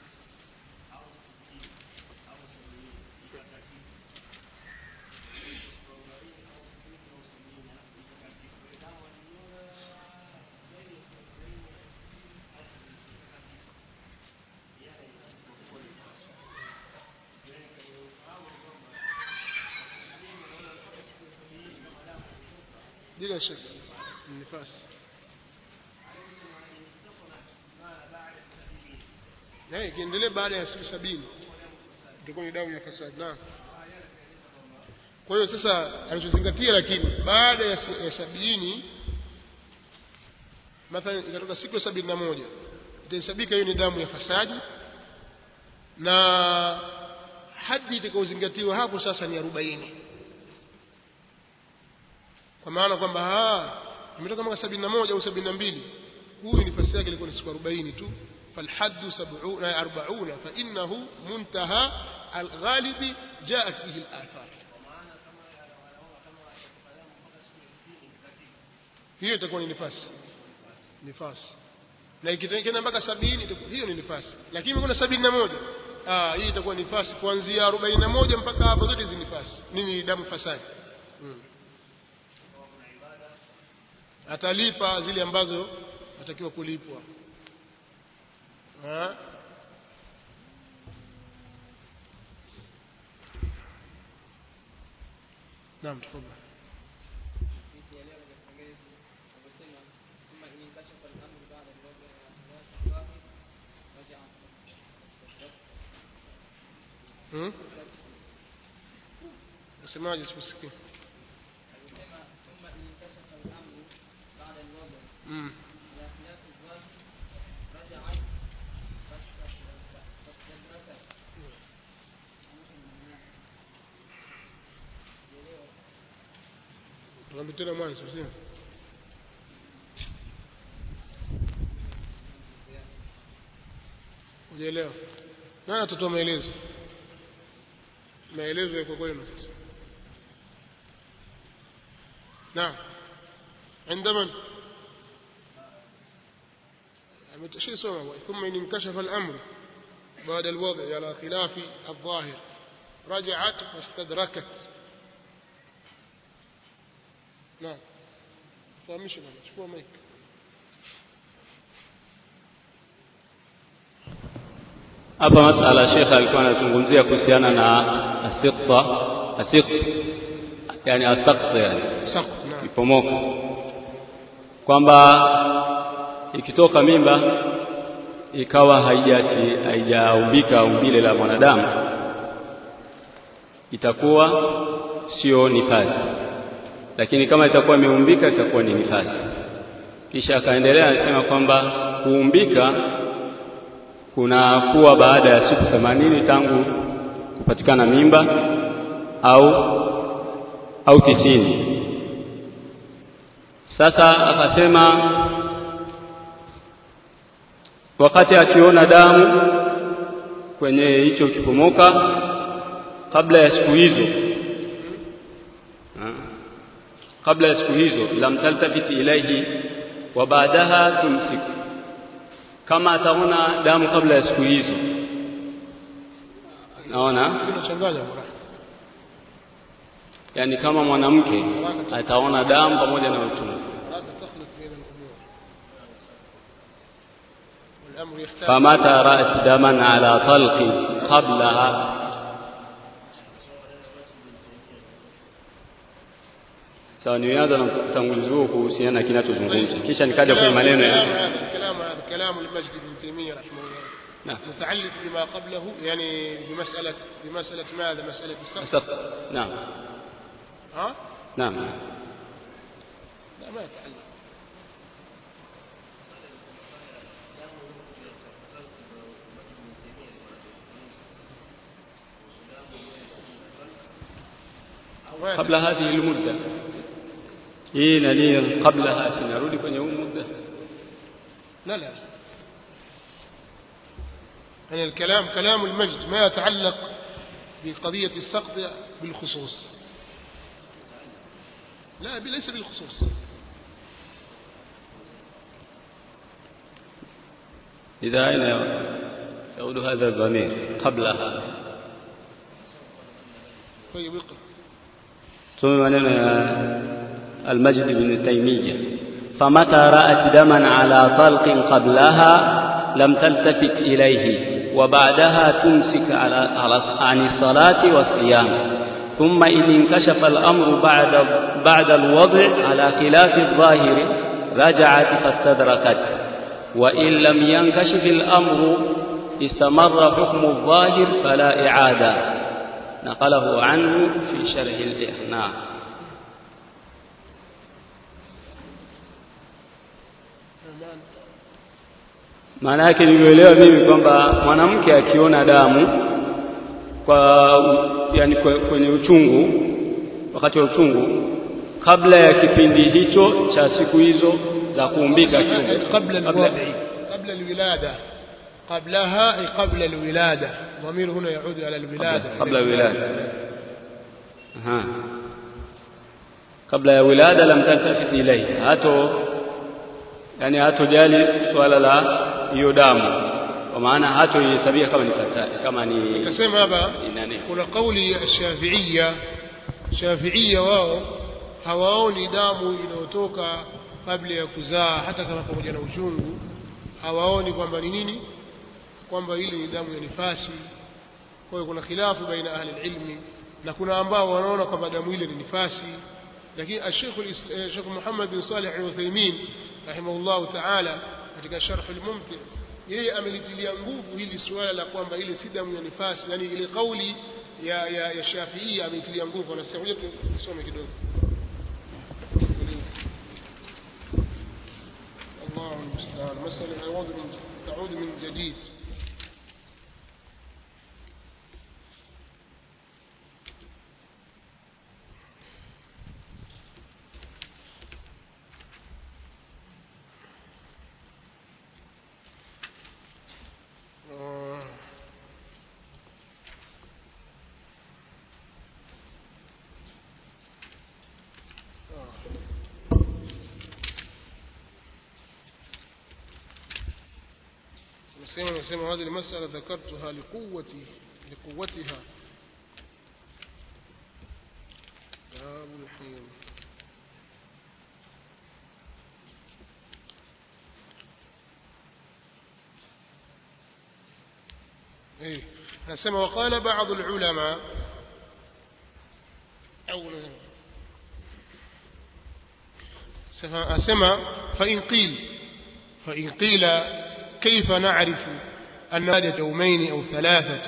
bila shaka ni nifasi Eh, ikiendelea baada ya siku sabini itakuwa ni damu ya fasadi naam kwa hiyo sasa anachozingatia lakini baada ya, si- ya sabini mathalan ikatoka siku ya sabini na moja itahesabika hiyo ni damu ya fasadi na hadi itakaozingatiwa hapo sasa ni arobaini kwa maana kwamba ah, imetoka mwaka sabini na moja au sabini na mbili huyu nifasi yake ilikuwa ni siku arobaini tu فالحد سبعون أربعون فإنه منتهى الغالب جاءت به الآثار hiyo itakuwa ni nifasi nifasi na ikitengena mpaka sabini itakuwa- hiyo ni nifasi lakini kuna sabini na moja ah, hii itakuwa nifasi kuanzia arobaini na moja mpaka hapo zote hizi nifasi nini damu fasadi hmm. atalipa zile ambazo atakiwa kulipwa ha? naam tafadhali kuelewa katika kipengele alivyosema thumma in inkashafa al-amru ba'da al-wadi' wa salati al-waqi raja'a hmm? nasemaje sikusikia alisema thumma in inkashafa al-amru ba'da al-wadi' mm. ala khilaf al-waqi raja'at fastadrakat tuambie tena mwanzo sio hujaelewa nani atatoa maelezo maelezo yako kwenu sasa naam عند من شيء سوى ثم إن انكشف الأمر بعد الوضع على خلاف الظاهر رجعت واستدركت نعم فهمش بابا شوفوا مايك hapa masala shekhe alikuwa anazungumzia kuhusiana na asiqta asiq yani asaqt yani saqt naam kipomoka kwamba ikitoka mimba ikawa haijati haijaumbika umbile la mwanadamu itakuwa sio nifasi lakini kama itakuwa imeumbika itakuwa ni nifasi kisha akaendelea anasema kwamba kuumbika kunakuwa baada ya siku themanini tangu kupatikana mimba au au tisini sasa akasema wakati akiona damu kwenye hicho kipomoka kabla ya siku hizo ha? kabla ya siku hizo lam taltafit ilaihi wa baadaha tumsik kama ataona damu kabla ya siku hizo naona unachanganya bwana yani kama mwanamke ataona damu pamoja na utungu لا تخلط بين الامور والامر يحتاج فمتى رأت دما على طلق قبلها sawa nianza na utangulizi huo kuhusiana na kinachozungumza kisha nikaja kwenye maneno كلام ya هذا الكلام هذا كلام المجد بن تيميه رحمه الله نعم متعلق بما قبله يعني بمساله بمساله ماذا مساله السقف أسق- نعم ها نعم لا ما يتعلق ما قبل هذه المدة hii nani kabla sinarudi kwenye huu muda لا لا يعني الكلام كلام المجد ما يتعلق بقضية السقط بالخصوص لا ليس بالخصوص إذا أين يعود هذا الضمير قبلها طيب اقرأ ثم maneno ya المجد بن تيمية فمتى رأت دما على طلق قبلها لم تلتفت إليه وبعدها تمسك على على- عن الصلاة والصيام ثم إن انكشف الأمر بعد بعد الوضع على خلاف الظاهر رجعت فاستدركت وإن لم ينكشف الأمر استمر حكم الظاهر فلا إعادة نقله عنه في شرح الإحناء maana yake nilielewa mimi kwamba mwanamke akiona damu kwa yani kwe- kwenye uchungu wakati wa uchungu kabla ya kipindi hicho cha siku hizo za kuumbika kiumbe. قبل الوضع قبل الولادة قبلها أي قبل الولادة ضمير هنا يعود على الولادة قبل الولادة Aha. kabla ya wilada lam taltafit ilayhi hato yani hatojali swala la hiyo damu kwa maana hatoihesabia kama ni fatari kama ni kasema hapa ni nani kuna kauli ya shafiia shafiia wao hawaoni damu inayotoka kabla ya kuzaa hata kama pamoja na uchungu hawaoni kwamba ni nini kwamba hili ni damu ya nifasi kwa hiyo kuna khilafu baina ahli ilmi na kuna ambao wanaona kwamba damu ile ni nifasi lakini Sheikh Sheikh Muhammad bin Salih al-Uthaymeen rahimahullah ta'ala katika sharh al-mumti yeye amelitilia nguvu hili suala la kwamba ile si damu ya nifasi yani ile kauli ya ya, ya Shafi'i ameitilia nguvu anasema ngoja tusome kidogo الله المستعان مسألة تعود من تعود من جديد آه. آه. نسيما نسيما هذه المسألة ذكرتها لقوتي لقوتها باب الحيض إيه نسمى وقال بعض العلماء أو أسمى فإن قيل فإن قيل كيف نعرف أن هذا يومين أو ثلاثة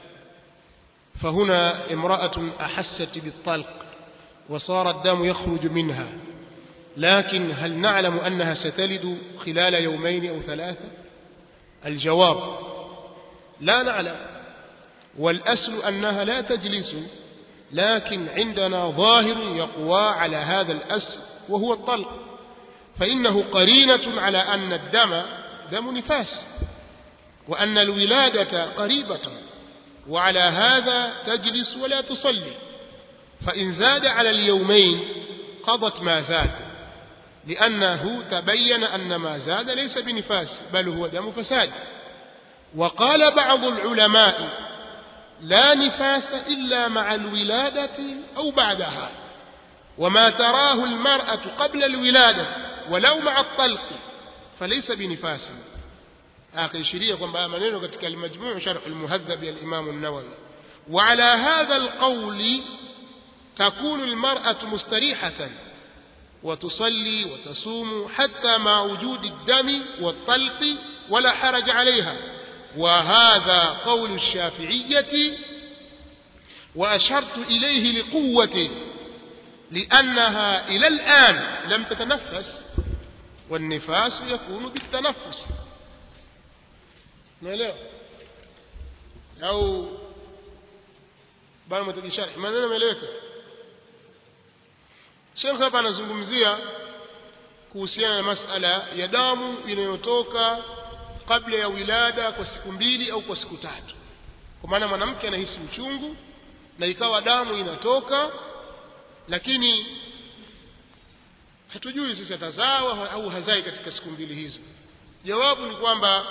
فهنا امرأة أحست بالطلق وصار الدم يخرج منها لكن هل نعلم أنها ستلد خلال يومين أو ثلاثة الجواب لا نعلم والأسل أنها لا تجلس لكن عندنا ظاهر يقوى على هذا الأسل وهو الطلق فإنه قرينة على أن الدم دم نفاس وأن الولادة قريبة وعلى هذا تجلس ولا تصلي فإن زاد على اليومين قضت ما زاد لأنه تبين أن ما زاد ليس بنفاس بل هو دم فساد وقال بعض العلماء لا نفاس إلا مع الولادة أو بعدها وما تراه المرأة قبل الولادة ولو مع الطلق فليس بنفاس آخر kwamba maneno katika المجموع شرح المهذب الإمام النووي وعلى هذا القول تكون المرأة مستريحة وتصلي وتصوم حتى مع وجود الدم والطلق ولا حرج عليها وهذا قول الشافعية وأشرت إليه لقوته لأنها إلى الآن لم تتنفس والنفاس يكون بالتنفس naelewa au bado mtajisharhi maneno yameeleweka Sheikh hapa anazungumzia kuhusiana na masala ya damu inayotoka kabla ya wilada kwa siku mbili au kwa siku tatu kwa maana mwanamke anahisi uchungu na ikawa damu inatoka lakini hatujui sisi atazawa au hazai katika siku mbili hizo jawabu ni kwamba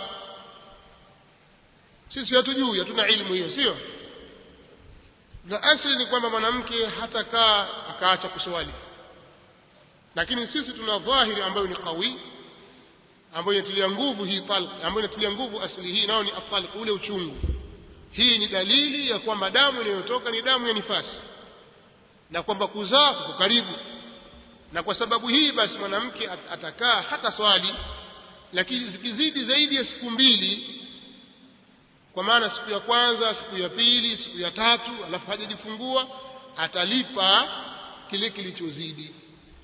sisi hatujui hatuna ilmu hiyo sio na asili ni kwamba mwanamke hatakaa akaacha kuswali lakini sisi tuna dhahiri ambayo ni qawi ambayo inatilia nguvu hii talq ambayo inatilia nguvu asili hii nao ni atalq ule uchungu hii ni dalili ya kwamba damu inayotoka ni damu ya nifasi na kwamba kuzaa kuko karibu na kwa sababu hii basi mwanamke atakaa hata swali lakini zikizidi zaidi ya siku mbili kwa maana siku ya kwanza siku ya pili siku ya tatu alafu hajajifungua atalipa kile kilichozidi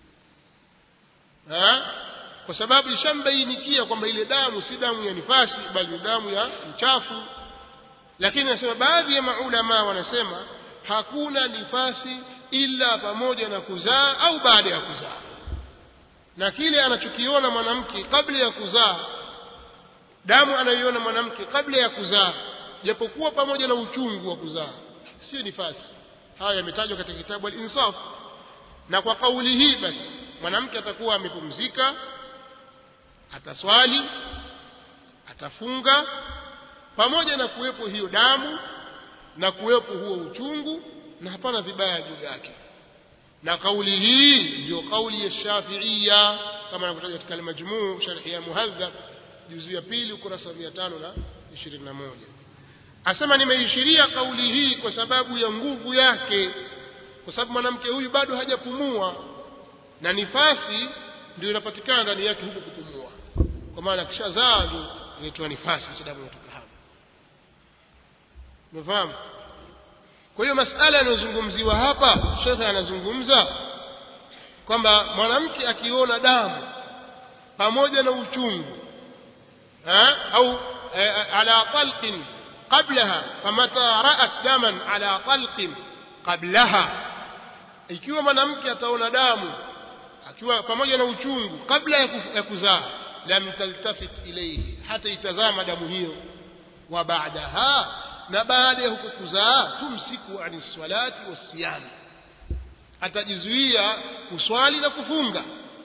ha? kwa sababu ishambainikia kwamba ile damu si damu ya nifasi bali ni damu ya mchafu lakini nasema baadhi ya maulama wanasema hakuna nifasi ila pamoja na kuzaa au baada ya kuzaa na kile anachokiona mwanamke kabla ya kuzaa damu anayoiona mwanamke kabla ya kuzaa japokuwa pamoja na uchungu wa kuzaa sio nifasi haya yametajwa katika kitabu al-insaf na kwa kauli hii basi mwanamke atakuwa amepumzika ataswali atafunga pamoja na kuwepo hiyo damu na kuwepo huo uchungu na hapana vibaya juu yake na kauli hii ndio kauli ya Shafi'ia kama anavyotaja katika al-Majmu' sharhi ya Muhadhab juzu ya pili ukurasa wa 521 asema nimeishiria kauli hii kwa sababu ya nguvu yake kwa sababu mwanamke huyu bado hajapumua na nifasi ndio inapatikana ndani yake huku kupumua kwa maana kishazaa ndio inaitwa nifasi sababu inatoka hapo umefahamu kwa hiyo masala yanayozungumziwa hapa shekhe anazungumza kwamba mwanamke akiona damu pamoja na uchungu ha? au e, ala talqin qablaha famata ra'at daman ala talqin qablaha ikiwa mwanamke ataona damu akiwa pamoja na uchungu kabla ya, kuf, ya kuzaa lam taltafit ilayhi hata itazama damu hiyo wa baadaha na baada ya huko kuzaa tumsiku ani salati wasiyam atajizuia kuswali na kufunga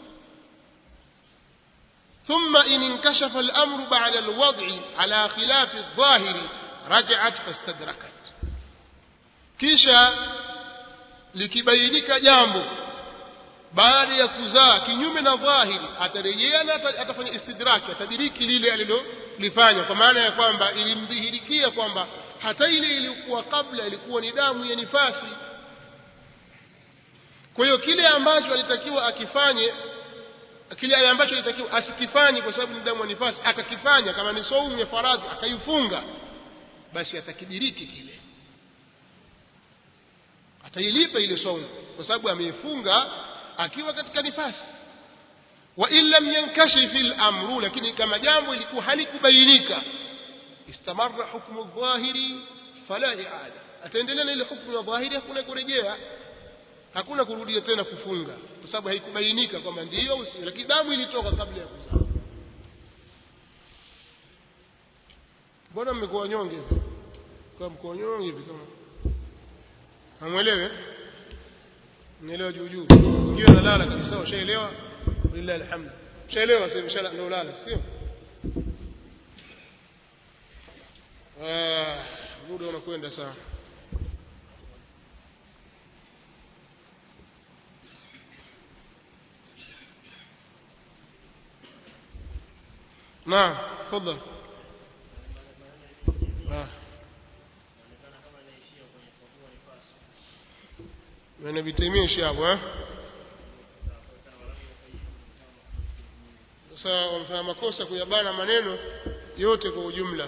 ثم إن انكشف الأمر بعد الوضع على خلاف الظاهر رجعت فاستدركت kisha likibainika jambo baada ya kuzaa kinyume na dhahiri atarejea na ata- atafanya istidraki atadiriki lile alilolifanya kwa maana ya kwamba ilimdhihirikia kwamba hata ile iliyokuwa kabla ilikuwa ni damu ya nifasi kwa hiyo kile ambacho alitakiwa akifanye kile ambacho alitakiwa asikifanye kwa sababu ni damu ya nifasi akakifanya kama ni saumu ya faradhi akaifunga basi atakidiriki kile atailipa ile saumu kwa sababu ameifunga akiwa katika nifasi wa in lam yankashif al-amru lakini kama jambo ilikuwa halikubainika istamarra hukmu dhahiri fala i'ada ataendelea na ile hukmu ya dhahiri hakuna kurejea hakuna kurudia tena kufunga kwa sababu haikubainika kwamba ndiyo au sio lakini damu ilitoka kabla ya kuzaa mbona mmekuwa wanyonge hivi kwa mko wanyonge hivi kama hamwelewe nielewa juu juu ngiwa nalala kabisa ushaelewa lillahi alhamd ushaelewa sasa mshala ndio lala sio ah muda unakwenda sana نعم تفضل آه. من ابي تيميه شاب ها sasa wamefanya makosa kuyabana maneno yote kwa ujumla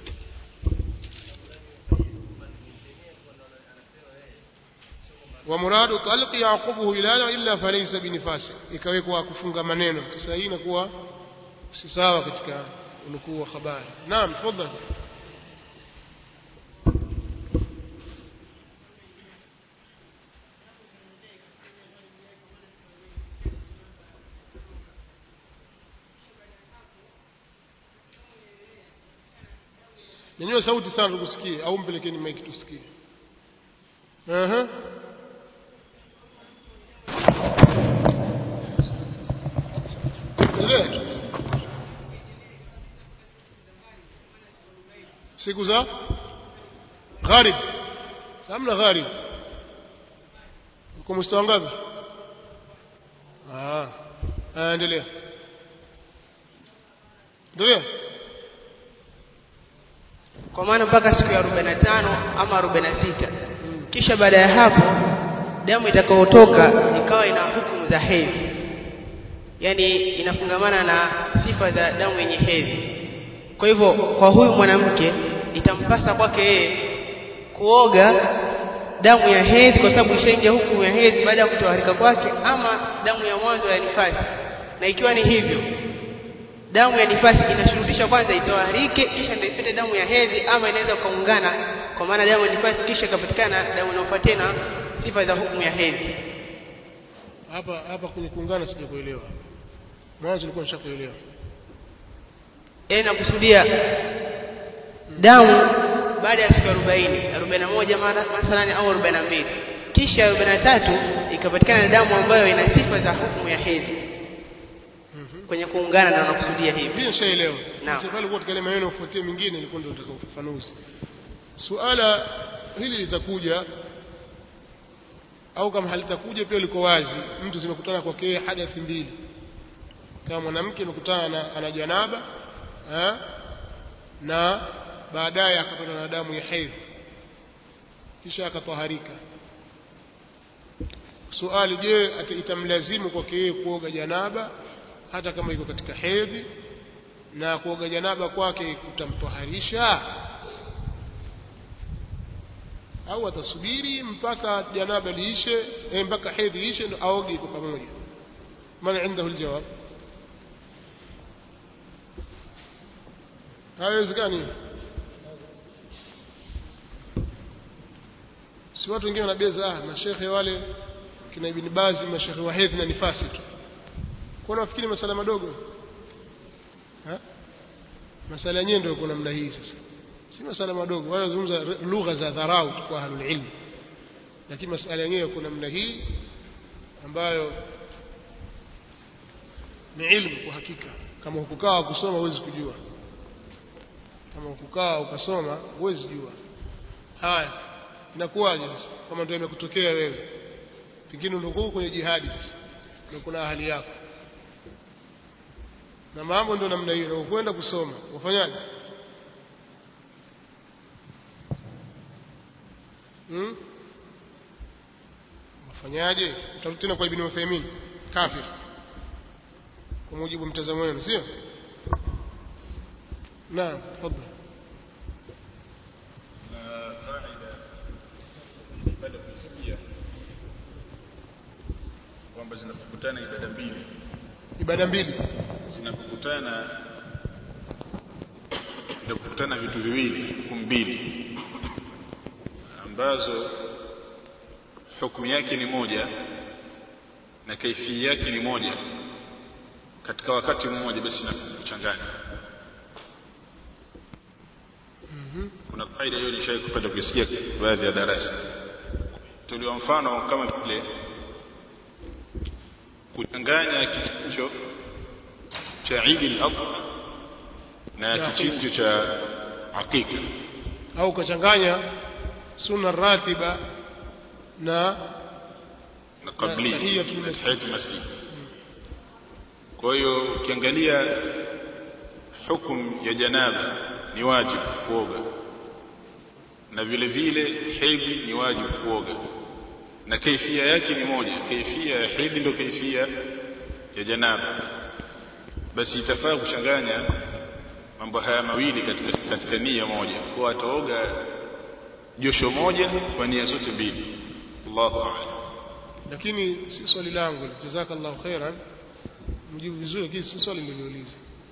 ومراد طلق يعقبه هلالا إلا فليس بنفاس ikawekwa kufunga maneno sasa hii inakuwa si sawa katika unukuu wa habari naam tafadhali nyanyua sauti sana tukusikie au mpelekeni maiki tusikie Aha. Endelea tu. siku za gharib hamna gharib uko mstari ngapi ah ah, endelea endelea kwa maana mpaka siku ya 45 ama 46 kisha baada ya hapo damu itakayotoka ikawa ina hukumu za hedhi yaani inafungamana na sifa za damu yenye hedhi kwa hivyo kwa huyu mwanamke itampasa kwake yeye kuoga damu ya hedhi kwa sababu ishaingia hukumu ya hedhi baada ya kutoharika kwake ama damu ya mwanzo ya nifasi na ikiwa ni hivyo damu ya nifasi inashurutisha kwanza itoharike kisha ndio ipate damu ya hedhi ama inaweza kuungana kwa maana damu ya nifasi kisha ikapatikana damu inayofuatia na sifa za hukumu ya hedhi hapa hapa kwenye kuungana sijakuelewa mwanzo nilikuwa nishakuelewa yeye nakusudia damu baada ya siku 40 41 mara mathalani au 42 kisha 43 ikapatikana damu ambayo ina sifa za hukumu ya hedhi kwenye kuungana na nakusudia hivi Mimi nishaelewa. Naam. Sasa pale kwa katika maneno kufuatia mingine ilikuwa ndio nataka ufafanuzi. Suala hili litakuja au kama halitakuja pia liko wazi. Mtu zimekutana kwake yeye hadathi mbili. Kama mwanamke amekutana na ana janaba eh, na baadaye akapata na damu ya hedhi kisha akataharika. Suali, je, ata- itamlazimu kwake yeye kuoga janaba hata kama iko katika hedhi na kuoga janaba kwake kutamtoharisha au atasubiri mpaka janaba liishe eh, mpaka hedhi iishe ndo aoge kwa pamoja man indahu aljawab haiwezekani si watu wengine wanabeza ah mashekhe wale kina ibn bazi mashekhe wa hedhi na nifasi tu kwa nafikiri masala madogo ha? masala yenyewe ndio kuna namna hii sasa si masala madogo wala zungumza lugha za dharau tu kwa ahlul ilm lakini masala yenyewe kuna namna hii ambayo ni ilmu kwa hakika kama hukukaa kusoma huwezi kujua kama hukukaa ukasoma huwezi jua haya inakuwaje sasa kama ndio imekutokea wewe pengine ndio uko kwenye jihadi sasa na kuna ahali yako na mambo ndio namna hiyo na ukwenda kusoma ufanyaje hmm? wafanyaje utarudi tena kwa ibn Uthaymeen kafir kwa mujibu wa mtazamo wenu sio naam tafadhali na kaida ibada kusikia kwamba zinapokutana ibada mbili ibada mbili zinapokutana vinapokutana vitu viwili hukumu mbili ambazo hukumu yake ni moja na kaifii yake ni moja katika wakati mmoja basi na kuchanganya kuna kaida hiyo nishawahi kupata kuisikia baadhi ya darasa tuliwa mfano kama vile kuchanganya kichinjo cha Eid al-Adha na kichinjo cha hakika au ukachanganya sunna ratiba na na kabli tahiyatul masjid. tahiyatul masjid kwa hiyo ukiangalia hukumu ya janaba ni wajibu kuoga na vile vile hedhi ni wajibu kuoga na kaifia yake ni moja kaifia ya hedhi ndio kaifia ya janaba basi itafaa kuchanganya mambo haya mawili katika katika nia moja kwa ataoga josho moja kwa nia zote mbili Allahu a'lam lakini si swali langu jazakallahu khairan mjibu vizuri lakini si swali niliuliza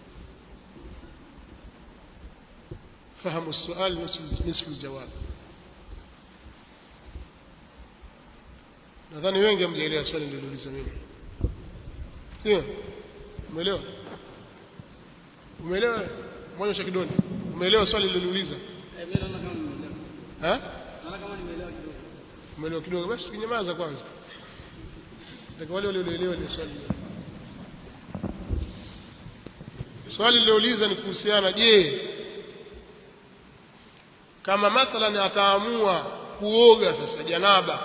fahamu السؤال نصف نصف الجواب nadhani wengi hamjaelewa swali nililouliza mimi sio umeelewa umeelewa mwonyesha kidole umeelewa swali nililouliza Eh, mimi naona kama nimeelewa. ha Naona kama nimeelewa kidogo. umeelewa kidogo basi kinyamaza kwanza nataka wale walioelewa ile swali swali lilouliza ni kuhusiana je kama mathalan ataamua kuoga sasa janaba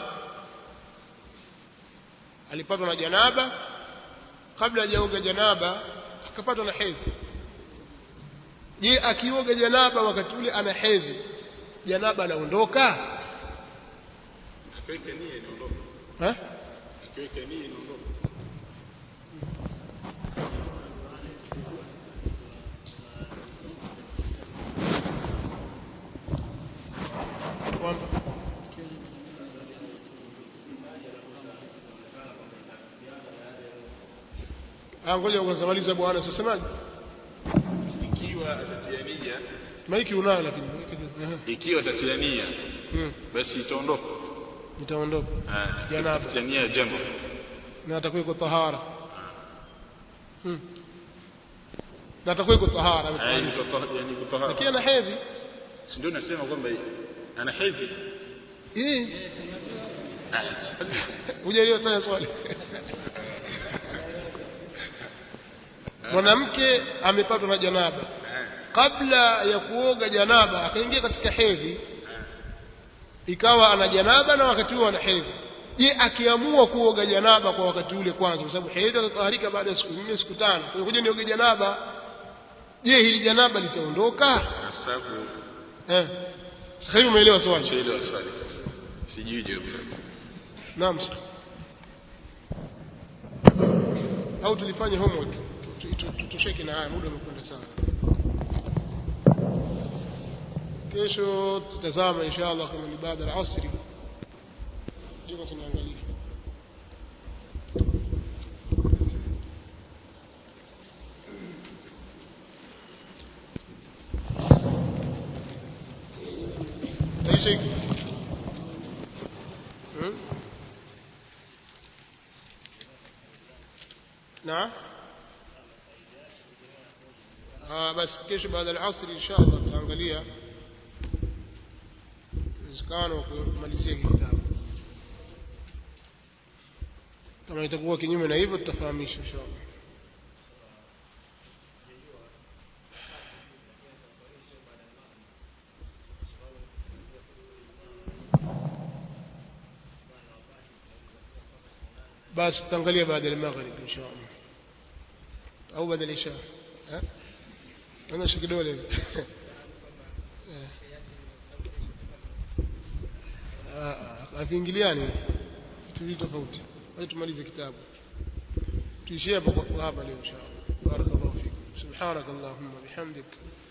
alipatwa na janaba kabla hajaoga janaba akapatwa na hedhi je akioga janaba wakati ule ana hedhi janaba anaondoka akiweka nia inaondoka eh? akiweka nia inaondoka kwamba Ah, ngoja kwanza maliza bwana sasemaje ikiwa atatia nia maiki unayo lakini maiki ehe. ikiwa atatia nia hmm. basi itaondoka itaondoka Ah, Janaba. atatia nia ya jambo na atakuwa iko tahara hmm. na atakuwa iko tahara Ah, ametahiri. yani kutoha- yani kutohara. lakini ana hedhi si ndio nasema kwamba ana hedhi Eh, Ah, hujaelewa tena swali mwanamke amepatwa na janaba kabla ya kuoga janaba akaingia katika hedhi ikawa ana janaba na wakati huo ana hedhi je akiamua kuoga janaba kwa wakati ule kwanza kwa sababu hedhi atataharika baada ya siku nne siku tano kwa hiyo kuja nioge janaba je hili janaba litaondoka kwa sababu eh sasa hivi umeelewa swali shaelewa swali sasa sijui jibu lake naam sir. au tulifanye homework Tu- tu- tu- tutosheke na haya muda umekwenda sana kesho tutazama inshallah kama ni baada ya asri jiko tunaangalia taisha hiki Hmm? نعم آه بس kesho baada ya asri inshallah tutaangalia uwezekano wa kumalizia hiki kitabu kama itakuwa kinyume na hivyo tutafahamisha inshallah basi tutaangalia baada ya maghrib insha Allah au baada ya isha eh onyesha kidole Eh. Ah, ah, haviingiliani vitu vitu tofauti wacha tumalize kitabu tuishie hapo kwa hapa leo insha Allah barakallahu fikum subhanakallahumma bihamdik